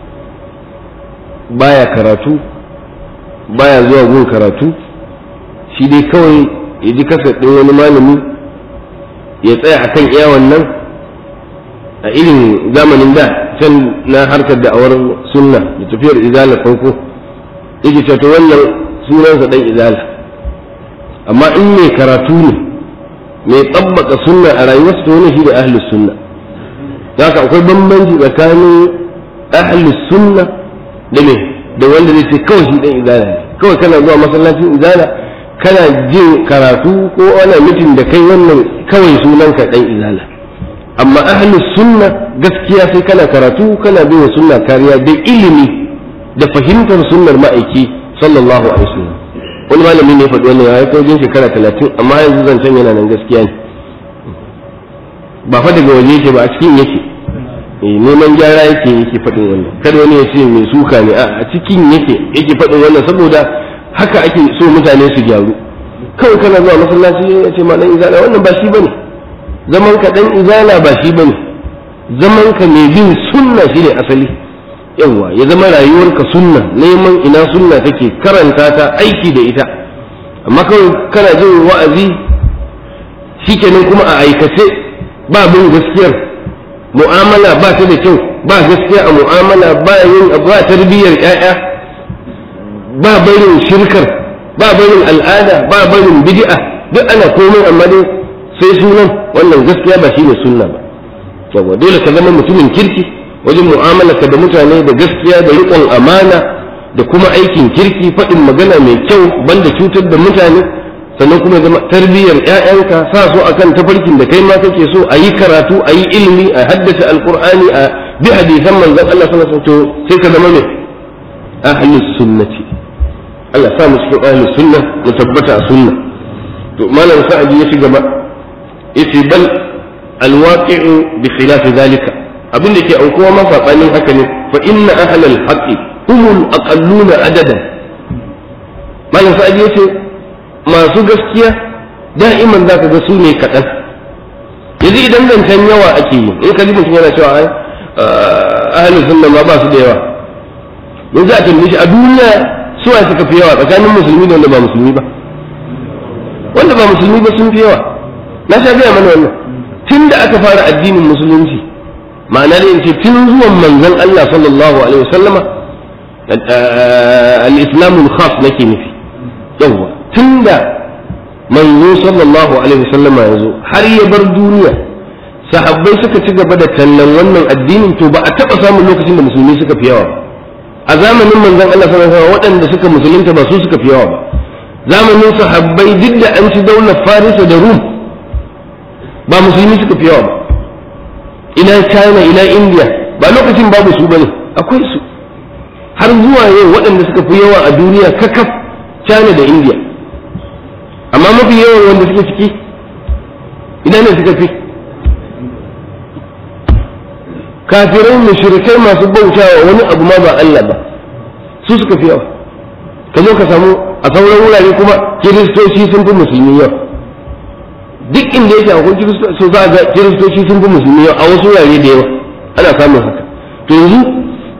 baya karatu baya zuwa gun karatu shi dai kawai ya ji kasa ɗin wani malami ya tsaya a kan iya wannan a irin zamanin da can na harkar da'awar sunna da tafiyar izala farko yake cewa to wannan sunansa dan izala amma in mai karatu ne mai tsabbaka sunna a rayuwarsa to wani shi da ahlus sunna haka akwai bambanci tsakanin ahlus sunna da me da wanda zai ce kawai shi dan izala ne kawai kana zuwa masallacin izala kana jin karatu ko ana mitin da kai wannan kawai sunanka dan izala amma ahlus sunna gaskiya sai kana karatu kana bin sunna kariya da ilimi da fahimtar sunnar ma'aiki sallallahu alaihi wasallam wani malami ne faɗi wannan ya kai wajen shekara talatin amma yanzu zancen yana nan gaskiya ne ba fa daga waje yake ba a cikin yake neman gyara yake yake faɗin wannan kada wani ya ce mai suka ne a cikin yake yake faɗin wannan saboda haka ake so mutane su gyaru kawai kana zuwa masallaci ya ce ma dan izala wannan ba shi bane zaman ka dan izala ba shi bane zaman ka mai bin sunna shine asali yawa ya zama rayuwarka sunna neman ina sunna take karanta ta aiki da ita amma kawai kana jin wa'azi shikenan kuma a aikace ba bin gaskiyar mu'amala ba ta da kyau ba gaskiya a mu'amala ba yin ba tarbiyyar ƴaƴa ba barin shirkar ba barin al'ada ba barin bid'a duk ana komai amma dai sai sunan wannan gaskiya ba shine sunna ba yawa dole ka zama mutumin kirki wajen mu'amalarka da mutane da gaskiya da riƙon amana da kuma aikin kirki faɗin magana mai kyau banda cutar da mutane sannan kuma zama tarbiyyar ƴaƴanka sa su akan tafarkin da kai ma kake so a yi karatu a yi ilimi a haddace alqur'ani a bi hadisan manzon Allah sallallahu alaihi wasallam sai ka zama mai ahlus sunnati Allah sa mu cikin ahlus sunna mu tabbata a sunna to malam sa'adi ya ci gaba yace bal alwaqi'u bi khilafi zalika abin da ke aukuwa ma sabanin haka ne fa inna ahlal haqqi humul aqalluna adadan malam sa'adi yace masu gaskiya da'iman zaka ga su ne kaɗan yanzu idan zancen yawa ake yi in ka ji mutum yana cewa ai ahlus sunna ma ba su da yawa yanzu a tambaye shi a duniya suwa suka fi yawa tsakanin musulmi da wanda ba musulmi ba wanda ba musulmi ba sun fi yawa na sha gaya mana wannan tun da aka fara addinin musulunci ma'ana da ce tun zuwan manzon Allah sallallahu alaihi wasallama al-islamu khas nake nufi yawa tun da manzo sallallahu alaihi wasallama ya zo har ya bar duniya sahabbai suka ci gaba da tallan wannan addinin to ba a taɓa samun lokacin da musulmi suka fi yawa ba a zamanin manzon Allah sallallahu alaihi wasallam waɗanda suka musulunta ba su suka fi yawa ba zamanin sahabbai duk da an ci daular farisa da rum ba musulmi suka fi yawa ba ina china ina india ba lokacin babu su bane akwai su har zuwa yau waɗanda suka fi yawa a duniya kakaf china da india amma mafi yawan wanda suke ciki ina ne suka fi kafirai mushrikai masu bautawa wani abu ma ba Allah ba su suka fi yawa ka zo ka samu a sauran wurare kuma kiristoci sun fi musulmi yau duk inda yake akwai kiristoci so za ga kiristoci sun fi musulmi yau a wasu wurare da yawa ana samun haka to yanzu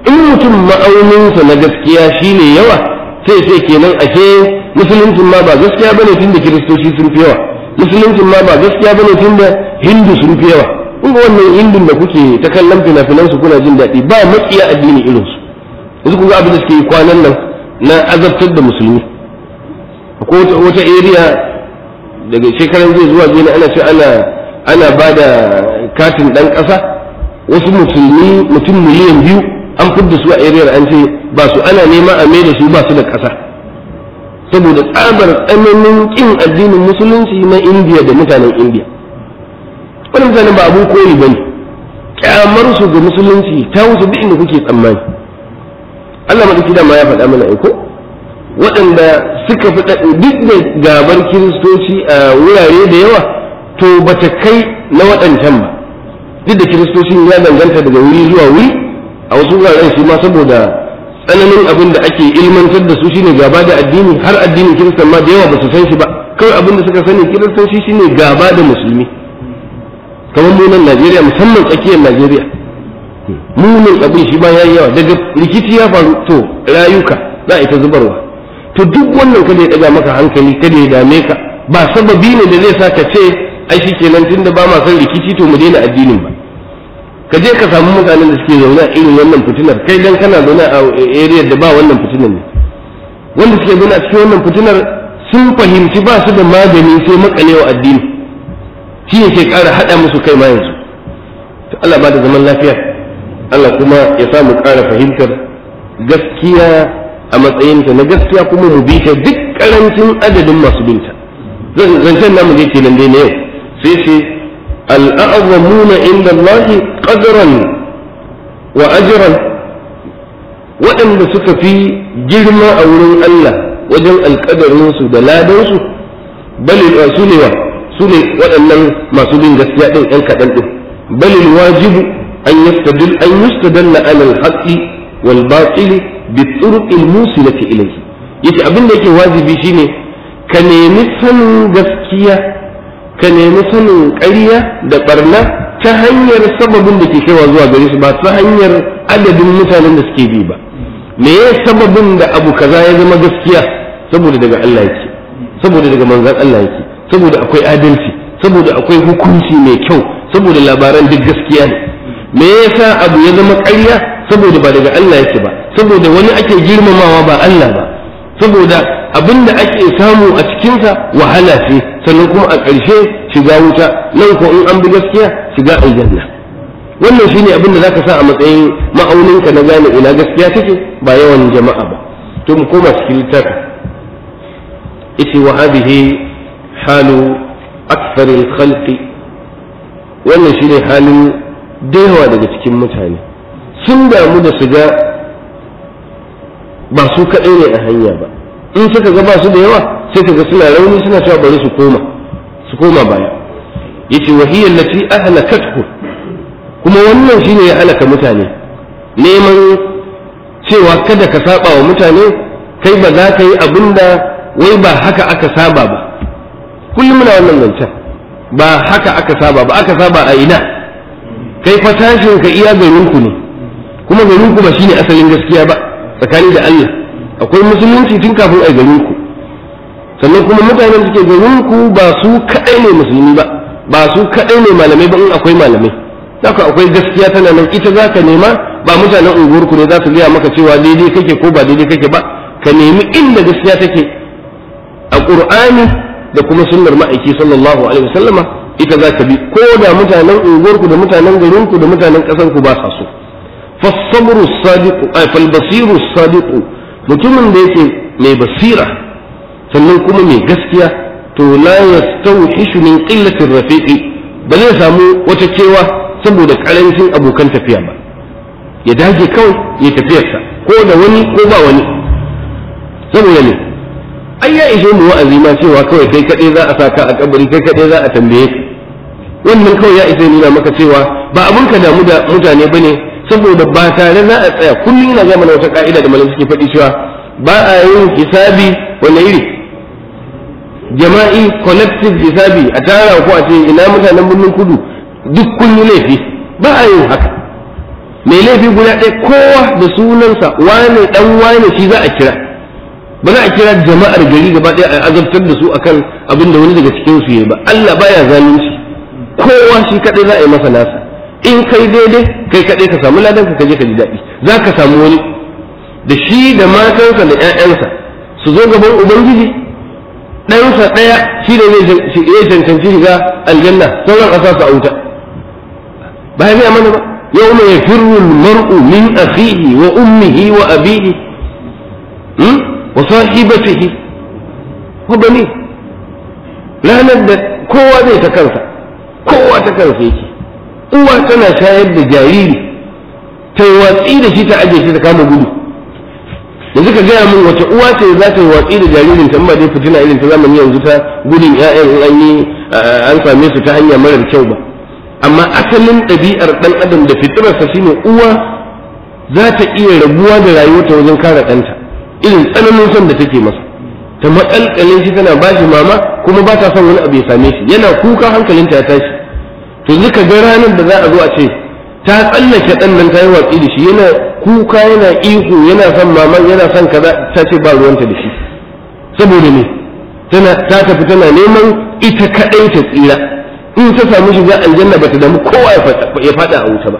in mutum ma'auninsa na gaskiya shine yawa sai sai kenan ashe musuluncin ma ba gaskiya bane tunda kiristoci sun fi yawa musuluncin ma ba gaskiya bane tunda hindu sun fi yawa kun ga wannan hindun da kuke ta kallon fina-finan su kuna jin daɗi ba makiya addini irin su yanzu kun ga abin da suke yi kwanan nan na azabtar da musulmi ko wata area daga shekaran zai zuwa zai ana ce ana ana ba da katin ɗan ƙasa wasu musulmi mutum miliyan biyu an fidda su a ariyar an ce ba su ana nema a mai da su ba su da ƙasa saboda tsabar tsananin ƙin addinin musulunci na indiya da mutanen indiya wani mutanen ba abun koyi ba ne ƙyamar su ga musulunci ta wuce duk inda kuke tsammani allah maɗauki dama ya faɗa mana aiko waɗanda suka fi duk da gabar kiristoci a wurare da yawa to bata kai na waɗancan ba duk da kiristocin ya danganta daga wuri zuwa wuri a wasu wuraren shi ma saboda tsananin abin da ake ilmantar da su shine gaba da addini har addinin kiristan ma da yawa ba su san shi ba kawai abin da suka sani kiristanci shine gaba da musulmi kamar mu nan Najeriya musamman tsakiyar Najeriya munin abin shi ma yayi yawa daga rikici ya faru to rayuka za a ita zubarwa to duk wannan kada ya daga maka hankali kada ya dame ka ba sababi ne da zai sa ka ce ai shi kenan tunda ba ma son rikici to mu daina addinin ba ka je ka samu mutanen da suke zaune a irin wannan fitinar kai dan kana zaune a area da ba wannan fitinar ne wanda suke zaune a cikin wannan fitinar sun fahimci ba su da magani sai makalewa addini shi ne ke ƙara haɗa musu kai ma yanzu to Allah ba da zaman lafiya Allah kuma ya sa mu ƙara fahimtar gaskiya a matsayinta na gaskiya kuma mu bi ta duk ƙarancin adadin masu binta zancen namu je kenan dai na yau sai ce al'azamuna inda Allah qadran wa ajran waɗanda suka fi girma a wurin Allah wajen alƙadarinsu da ladansu bali su ne wa su ne waɗannan masu bin gaskiya ɗin ‘yan kaɗan ɗin bali wajibu an yastadil an yustadalla ala al-haqqi wal batili bi turuqil musilati ilayhi yace abin da yake wajibi shine ka nemi sanin gaskiya ka nemi sanin ƙarya da barna ta hanyar sababin da ke kaiwa zuwa gare su ba ta hanyar adadin mutanen da suke bi ba me ya sababin da abu kaza ya zama gaskiya saboda daga Allah yake saboda daga manzon Allah yake saboda akwai adalci saboda akwai hukunci mai kyau saboda labaran duk gaskiya ne me yasa abu ya zama ƙarya saboda ba daga Allah yake ba saboda wani ake girmamawa ba Allah ba saboda abin da ake samu a cikinsa wahala ce sannan kuma a ƙarshe shiga wuta nan ko in an bi gaskiya shiga aljanna wannan shine abin da zaka sa a matsayin ma'auninka na gane ina gaskiya take ba yawan jama'a ba to mu koma cikin littafin yace wa hadhihi halu akthar al-khalqi wannan shine halin da yawa daga cikin mutane sun damu da su ga ba su kaɗai ne a hanya ba in suka ga ba su da yawa sai ka ga suna rauni suna cewa bari su koma su koma baya yace wa hiya allati ahlakathu kuma wannan shine ya halaka mutane neman cewa kada ka saba wa mutane kai ba za ka yi abin da wai ba haka aka saba ba kullum muna wannan zancen ba haka aka saba ba aka saba a ina kai fa tashin ka iya garinku ne kuma garinku ba shine asalin gaskiya ba tsakani da Allah akwai musulunci tun kafin a garinku sannan kuma mutanen suke garinku ba su kadai ne musulmi ba ba su kadai ne malamai ba in akwai malamai haka akwai gaskiya tana nan ita za ka nema ba mutanen unguwarku ne za su gaya maka cewa daidai kake ko ba daidai kake ba ka nemi inda gaskiya take a qur'ani da kuma sunnar ma'aiki sallallahu alaihi wasallama ita za ka bi ko da mutanen unguwarku da mutanen garinku da mutanen ƙasarku ba sa so fasabru sadiqu ay fal basiru sadiqu mutumin da yake mai basira sannan kuma mai gaskiya to la yastawhishu min qillati rafiqi ba zai samu wata cewa saboda karancin abokan tafiya ba ya dage kawai ya tafiyarsa ko da wani ko ba wani saboda ne ai ya ishe mu wa'azi ma cewa kawai kai kadai za a saka a kabari kai kadai za a tambaye ka wannan kawai ya isa nuna maka cewa ba abun ka damu da mutane bane saboda ba tare za a tsaya kullum ina zama wata ka'ida da malam suke faɗi cewa ba a yin hisabi wani iri jama'i collective hisabi a tara ko a ce ina mutanen birnin kudu duk kun yi laifi ba a yin haka mai laifi guda ɗaya kowa da sunansa wane dan wane shi za a kira ba za a kira jama'ar gari gaba ɗaya a azabtar da su akan abin da wani daga cikin su yayi ba Allah baya zalunci kowa shi kadai za a yi masa nasa in kai daidai kai kadai ka samu ladan ka je ka ji daɗi za ka samu wani da shi da matansa da ƴaƴansa su zo gaban ubangiji ɗansa ɗaya shi ne zai cancanci shiga aljanna sauran a sa su a wuta ba ya mana ba yau mai firru mar'u min akhihi wa ummihi wa abihi wa sahibatihi wa bani ranar da kowa zai ta kansa kowa ta kansa yake uwa tana shayar da jariri ta yi watsi da shi ta ajiye shi ta kama gudu yanzu ka gaya min wace uwa ce za ta yi watsi da jaririn ta ba dai fitina irin ta zamani yanzu ta gudun ƴaƴan in an yi an same su ta hanya marar kyau ba amma asalin ɗabi'ar ɗan adam da fitirarsa shine uwa za ta iya rabuwa da rayuwarta wajen kare ɗanta irin tsananin son da take masa ta matsalkalin shi tana ba shi mama kuma ba ta son wani abu ya same shi yana kuka hankalinta ya tashi to zuka ga ranar da za a zo a ce ta tsallake ɗan nan ta yi watsi da shi yana kuka yana ihu yana son maman yana son kaza ta ce ba ruwanta da shi saboda me tana ta tafi tana neman ita kaɗai ta tsira in ta samu shiga aljanna ba ta damu kowa ya faɗa a wuta ba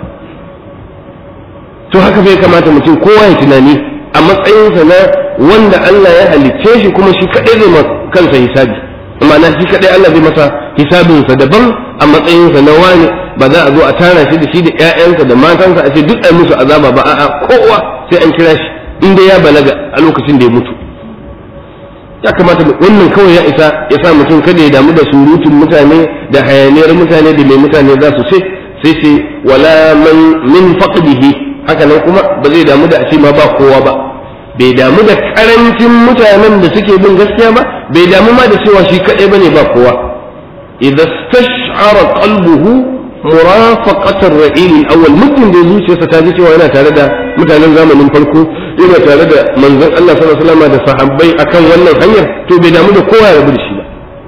to haka bai kamata mutum kowa ya tunani a matsayinsa na wanda Allah ya halicce shi kuma shi kaɗai zai kansa hisabi ma'ana shi kaɗai Allah zai masa hisabinsa daban a matsayinsa na wani ba za a zo a tara shi da shi da ƴaƴansa da matansa a ce duk ai musu azaba ba a'a kowa sai an kira shi inda ya balaga a lokacin da ya mutu ya kamata wannan kawai ya isa ya sa mutum kada ya damu da surutun mutane da hayaniyar mutane da mai mutane za su ce sai ce wala man min faqdihi haka nan kuma ba zai damu da a ce ma ba kowa ba bai damu da karancin mutanen da suke bin gaskiya ba bai damu ma da cewa shi kadai bane ba kowa idza stash'ara qalbuhu murafaqatar ra'il al-awwal mutum da zuciyarsa ta ji cewa yana tare da mutanen zamanin farko yana tare da manzon Allah sallallahu alaihi wasallam da sahabbai akan wannan hanyar to bai damu da kowa ya rabu da shi ba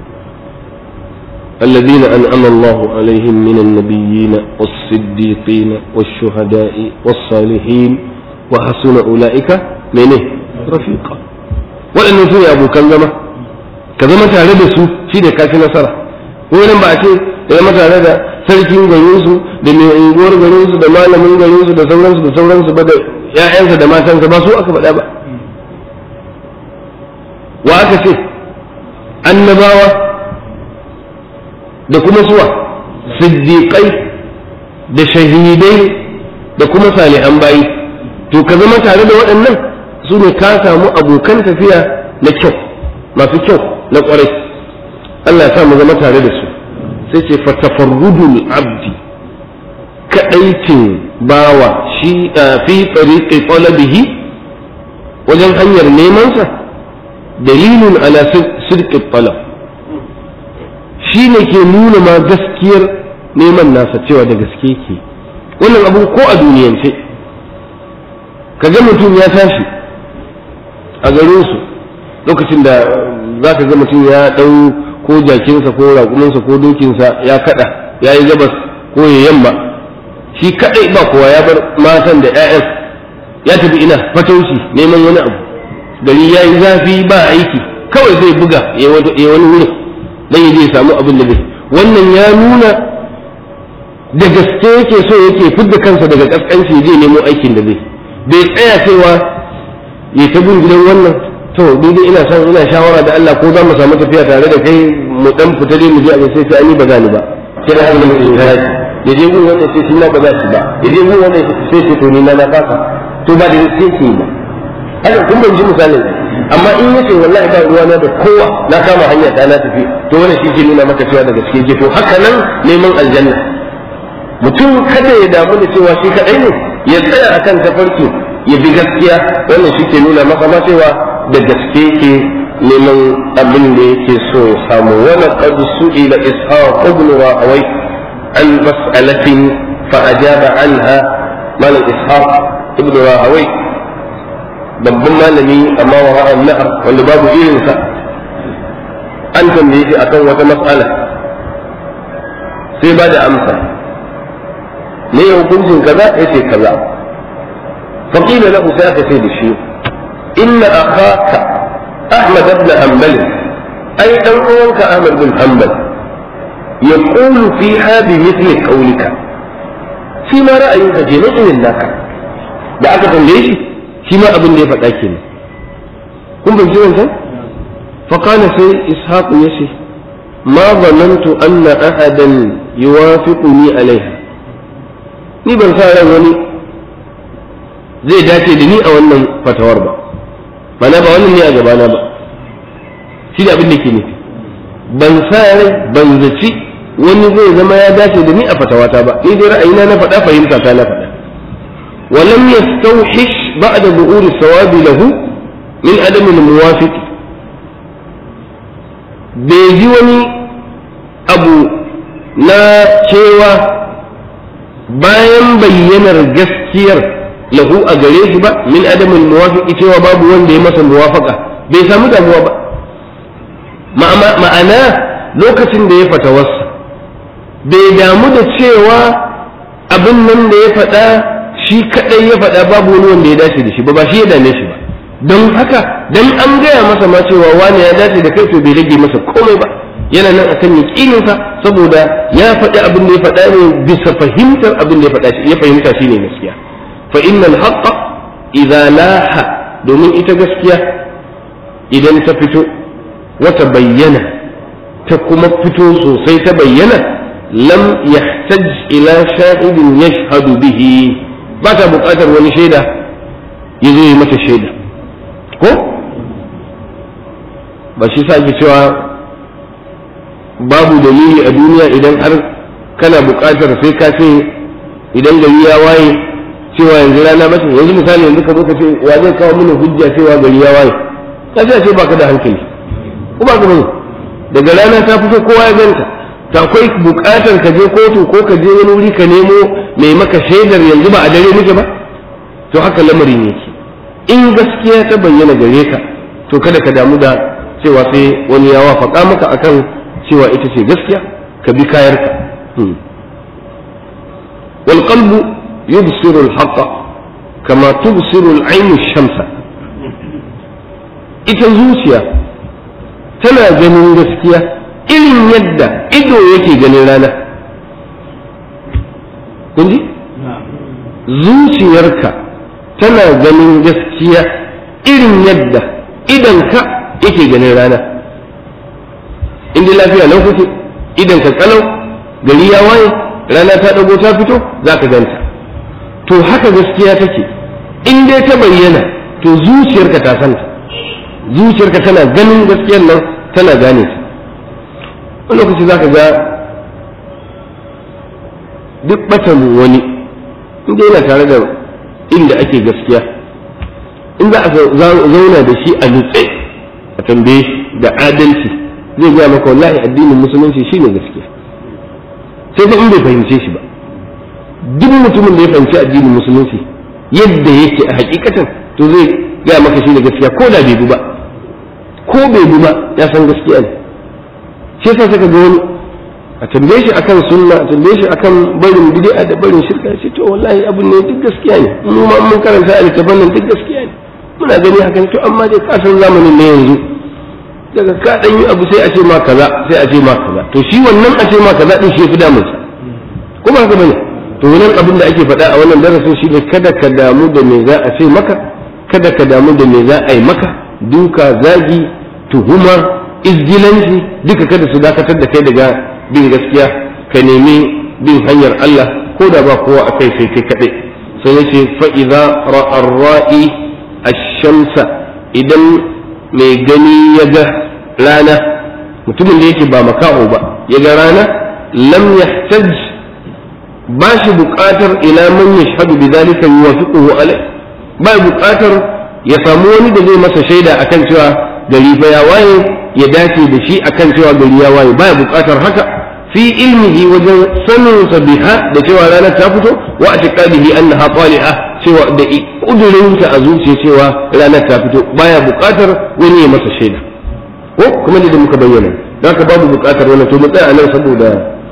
الذين أنعم الله عليهم من النبيين والصديقين والشهداء والصالحين وحسن أولئك منه رفيقا وأن سوء أبو كلمة كذا متى ربسوا شيء كافي نصرة وين بعد ya mata tare da sarkin garinsu da mai unguwar garinsu da malamin garinsu da sauransu da sauransu ba da ‘ya'yansa da matansa ba su aka faɗa ba wa aka ce annabawa da kuma suwa siddiƙai da shahidai da kuma salihan bayi to ka zama tare da waɗannan su ne ka samu abokan tafiya na kyau masu kyau na ƙwarai Allah ya sa mu zama tare da su sai ce fatafarrudul abdi kaɗaitin bawa shi fi tsariƙi talabihi wajen hanyar nemansa dalilun ala sirƙi talab shi ne ke nuna ma gaskiyar neman nasa cewa da gaske ke wannan abu ko a duniyance ka ga mutum ya tashi a garinsu lokacin da za ka ga mutum ya ɗau ko jakinsa ko raƙuminsa ko dokinsa ya kaɗa ya yi gabas ko ya yamma shi kaɗai ba kowa ya bar matan da 'ya'yan ya tafi ina fatauci neman wani abu gari ya yi zafi ba aiki kawai zai buga ya wani wurin dan ya je ya samu abin da zai wannan ya nuna da gaske yake so yake fidda kansa daga kaskanci ya je nemo aikin da zai bai tsaya cewa ya ta bin gidan wannan to ni dai ina son ina shawara da Allah ko za mu samu tafiya tare da kai mu dan fita dai mu je abin sai sai ani ba za ni ba sai da mun yi ya je gun wannan sai shi na ba za shi ba ya je gun wannan sai sai to ni na na fasa to ba da sai ke ba haka kun ban ji misalin amma in yace wallahi ba ruwa na da kowa na kama hanya ta na tafi to wannan shi ke nuna maka cewa da gaske ke to haka nan neman aljanna mutum kada ya damu da cewa shi kadai ne ya tsaya akan tafarki ya bi gaskiya wannan shi ke nuna maka ma cewa da gaske ke neman abin da yake so ya samu wala qad su'ila ishaq ibn rahawai an mas'alatin fa ajaba anha malam ishaq ibn rahawai babban malami amma wa ra'an nahar wanda babu irinsa an tambaye shi akan wata mas'ala sai ba da amsa me ya hukuncin kaza yace kaza faqila lahu sai aka ce da shi inna akhaka ahmad ibn hanbal ai dan uwanka ahmad bin hanbal yaqulu fiha bi mithli qawlika shi ma ra'ayinka je na irin naka da aka tambaye shi shi ma abin da ya faɗa kenan kun ban ji wancan فقال سي إسحاق يشي ما ظننت أن أحدا يوافقني عليها ni ban sa ran wani zai dace da ni a wannan fatawar ba mana ba wannan ne a gabana ba shi da abin da ke nufi ban sa rai ban zaci wani zai zama ya dace da ni a fatawata ba ni dai ra'ayina na faɗa fahimta ta na faɗa ولم يستوحش بعد ظهور الصواب له من عدم الموافق bai ji wani abu na cewa bayan bayyanar gaskiyar lahu a gare shi ba min adamin muwafiqi cewa babu wanda ya masa muwafaka bai samu damuwa ba ma'ana lokacin da ya fatawarsa bai damu da cewa abin nan da ya faɗa shi kaɗai ya faɗa babu wani wanda ya dace da shi ba ba shi ya dame shi ba don haka dan an gaya masa ma cewa wani ya dace da kai to bai rage masa komai ba yana nan akan yaqininsa saboda ya faɗi abin da ya faɗa ne bisa fahimtar abin da ya faɗa ya fahimta shine gaskiya fa innal haqqa idza laha domin ita gaskiya idan ta fito wata bayyana ta kuma fito sosai ta bayyana lam yahtaj ila shahidin yashhadu bihi ba ta buƙatar wani shaida ya zo yi mata shaida ko ba shi sa cewa babu dalili a duniya idan har kana buƙatar sai ka ce idan gari ya waye cewa yanzu rana ba yanzu misali yanzu ka zo ka ce wa zai kawo mini hujja cewa gari ya waye ka ce ce baka da hankali ko ba ka bane daga rana ta fito kowa ya ganta ta akwai buƙatar ka je kotu ko ka je wani wuri ka nemo mai maka shaidar yanzu ba a dare muke ba to haka lamarin yake in gaskiya ta bayyana gare ka to kada ka damu da cewa sai wani ya wafaka maka akan cewa ita ce gaskiya ka bi kayarka wal qalbu yubsiru al haqqa kama tubsiru al ayn shamsa ita zuciya tana ganin gaskiya irin yadda ido yake ganin rana kun ji zuciyarka tana ganin gaskiya irin yadda idanka yake ganin rana inda lafiya nan kuke idanka kalau gari ya waye rana ta dago ta fito za ka ganta to haka gaskiya take in dai ta bayyana to zuciyarka ta santa zuciyarka tana ganin gaskiyar nan tana gane ta wani lokaci za ka ga duk batan wani inda yana tare da inda ake gaskiya in za a zauna da shi a nutse a tambaye shi da adalci zai gaya maka wallahi addinin musulunci shine gaskiya sai fa in bai fahimce shi ba duk mutumin da ya fahimci addinin musulunci yadda yake a hakikatan to zai gaya maka shine gaskiya ko da bai bu ba ko bai bu ba ya san gaskiya ne shi yasa saka ga wani a tambaye shi akan sunna a tambaye shi akan barin bid'a da barin shirka shi to wallahi abun ne duk gaskiya ne mu ma mun karanta a littafin nan duk gaskiya ne muna gani hakan to amma dai kasan zamanin ne yanzu daga ka dan yi abu sai a ce ma kaza sai a ce ma kaza to shi wannan a ce ma kaza din shi fi damun sa kuma haka bane to wannan abin da ake faɗa a wannan darasin shi ne kada ka damu da me za a ce maka kada ka damu da me za a yi maka duka zagi tuhuma izgilanci duka kada su dakatar da kai daga bin gaskiya ka nemi bin hanyar Allah ko da ba kowa a kai sai kai kaɗai sai ya ce fa'iza ra'ar ra'i a shamsa idan mai gani ya ga rana mutumin da yake ba makaho ba ya ga rana lam yahtaj ba shi buƙatar ila man yashhadu bi zalika yuwafiquhu alai ba buƙatar ya samu wani da zai masa shaida akan cewa gari fa ya waye ya dace da shi akan cewa gari ya waye baya buƙatar haka fi ilmihi wajen sanin sa biha da cewa ranar ta fito wa atiqadihi annaha tali'a cewa da kudurin sa a zuciya cewa ranar ta fito baya buƙatar wani ya masa shaida ko kuma da muka bayyana haka babu buƙatar wannan to mu tsaya nan saboda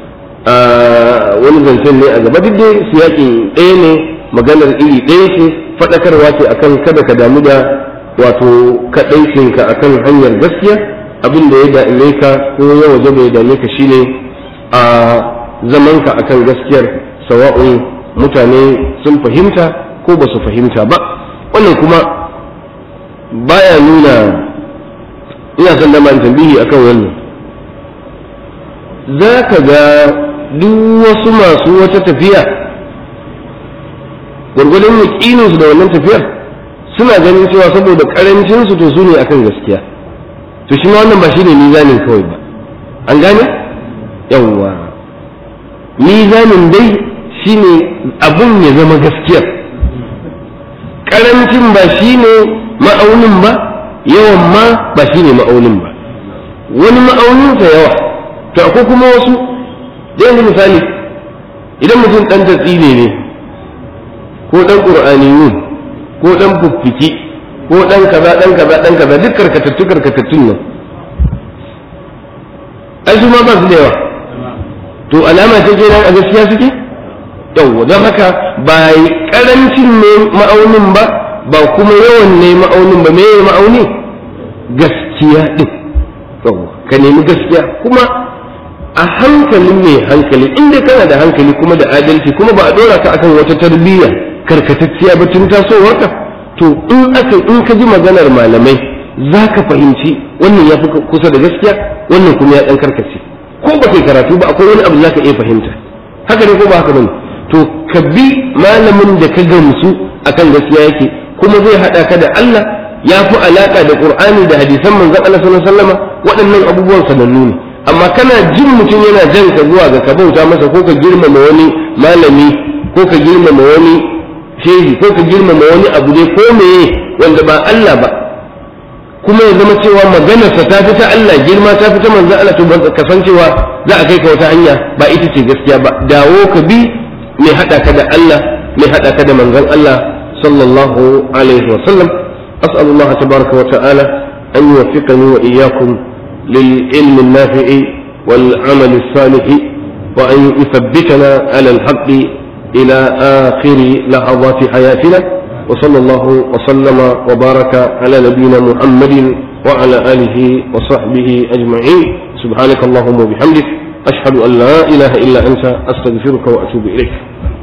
wani zancen ne a gaba duk dai siyakin ɗaya ne maganar iri ɗaya ce faɗakarwa ce akan kada ka damu da wato kaɗaicinka akan hanyar gaskiya abin da ya dame ka ko ya waje bai dame ka shine a zamanka akan gaskiyar sawa'un mutane sun fahimta ko ba su fahimta ba wannan kuma baya nuna ina son da man tambihi akan wannan za ka ga duk wasu masu wata tafiya gwargwadon yaƙininsu da wannan tafiyar suna ganin cewa saboda ƙarancinsu to su ne akan gaskiya to shi ma wannan ba shi ne mizanin kawai ba an gane yawwa mizanin dai shi ne abun ya zama gaskiyar ƙarancin ba shi ne ma'aunin ba yawan ma ba shi ne ma'aunin ba wani ma'auninsa yawa to akwai kuma wasu da yanzu misali idan mutum ɗan tatsine ne ko ɗan ƙur'aniyun ko ɗan fuffiki ko ɗan kaza ɗan kaza ɗan kaza duk karkatattu karkatattun nan ai su ma ba su da yawa to alama ce kenan a gaskiya suke yawwa don haka ba karancin ne ma'aunin ba ba kuma yawan ne ma'aunin ba me ma'auni gaskiya din yawwa ka nemi gaskiya kuma a hankalin mai hankali inda kana da hankali kuma da adalci kuma ba a dora ka akan wata tarbiyya karkatacciya ba tun tasowarka to in aka in ka ji maganar malamai za ka fahimci wannan ya fi kusa da gaskiya wannan kuma ya dan karkace ko ba kai karatu ba akwai wani abu za ka iya fahimta haka ne ko ba haka bane to ka bi malamin da ka gamsu akan gaskiya yake kuma zai hada ka da Allah ya fi alaka da Qur'ani da hadisan manzon Allah sallallahu alaihi wasallam waɗannan abubuwan sanannu ne amma kana jin mutum yana jan ka zuwa ga ka bauta masa ko ka girmama wani malami ko ka girmama wani shehi ko ka girmama wani abu dai ko meye wanda ba Allah ba kuma ya zama cewa maganarsa ta fi ta Allah girma ta fi ta manzon Allah to ka san cewa za a kai ka wata hanya ba ita ce gaskiya ba dawo ka bi mai hada ka da Allah mai hada ka da manzon Allah sallallahu alaihi wa sallam as'alu Allah tabaraka wa ta'ala an yuwaffiqani wa iyyakum lil ilmi an-nafi'i wal 'amal as-salih wa an yuthabbitana 'ala al-haqq ila akhir lahadhat hayatina وصلى الله وسلم وبارك على نبينا محمد وعلى آله وصحبه أجمعين سبحانك اللهم وبحمدك أشهد أن لا إله إلا أنت أستغفرك وأتوب إليك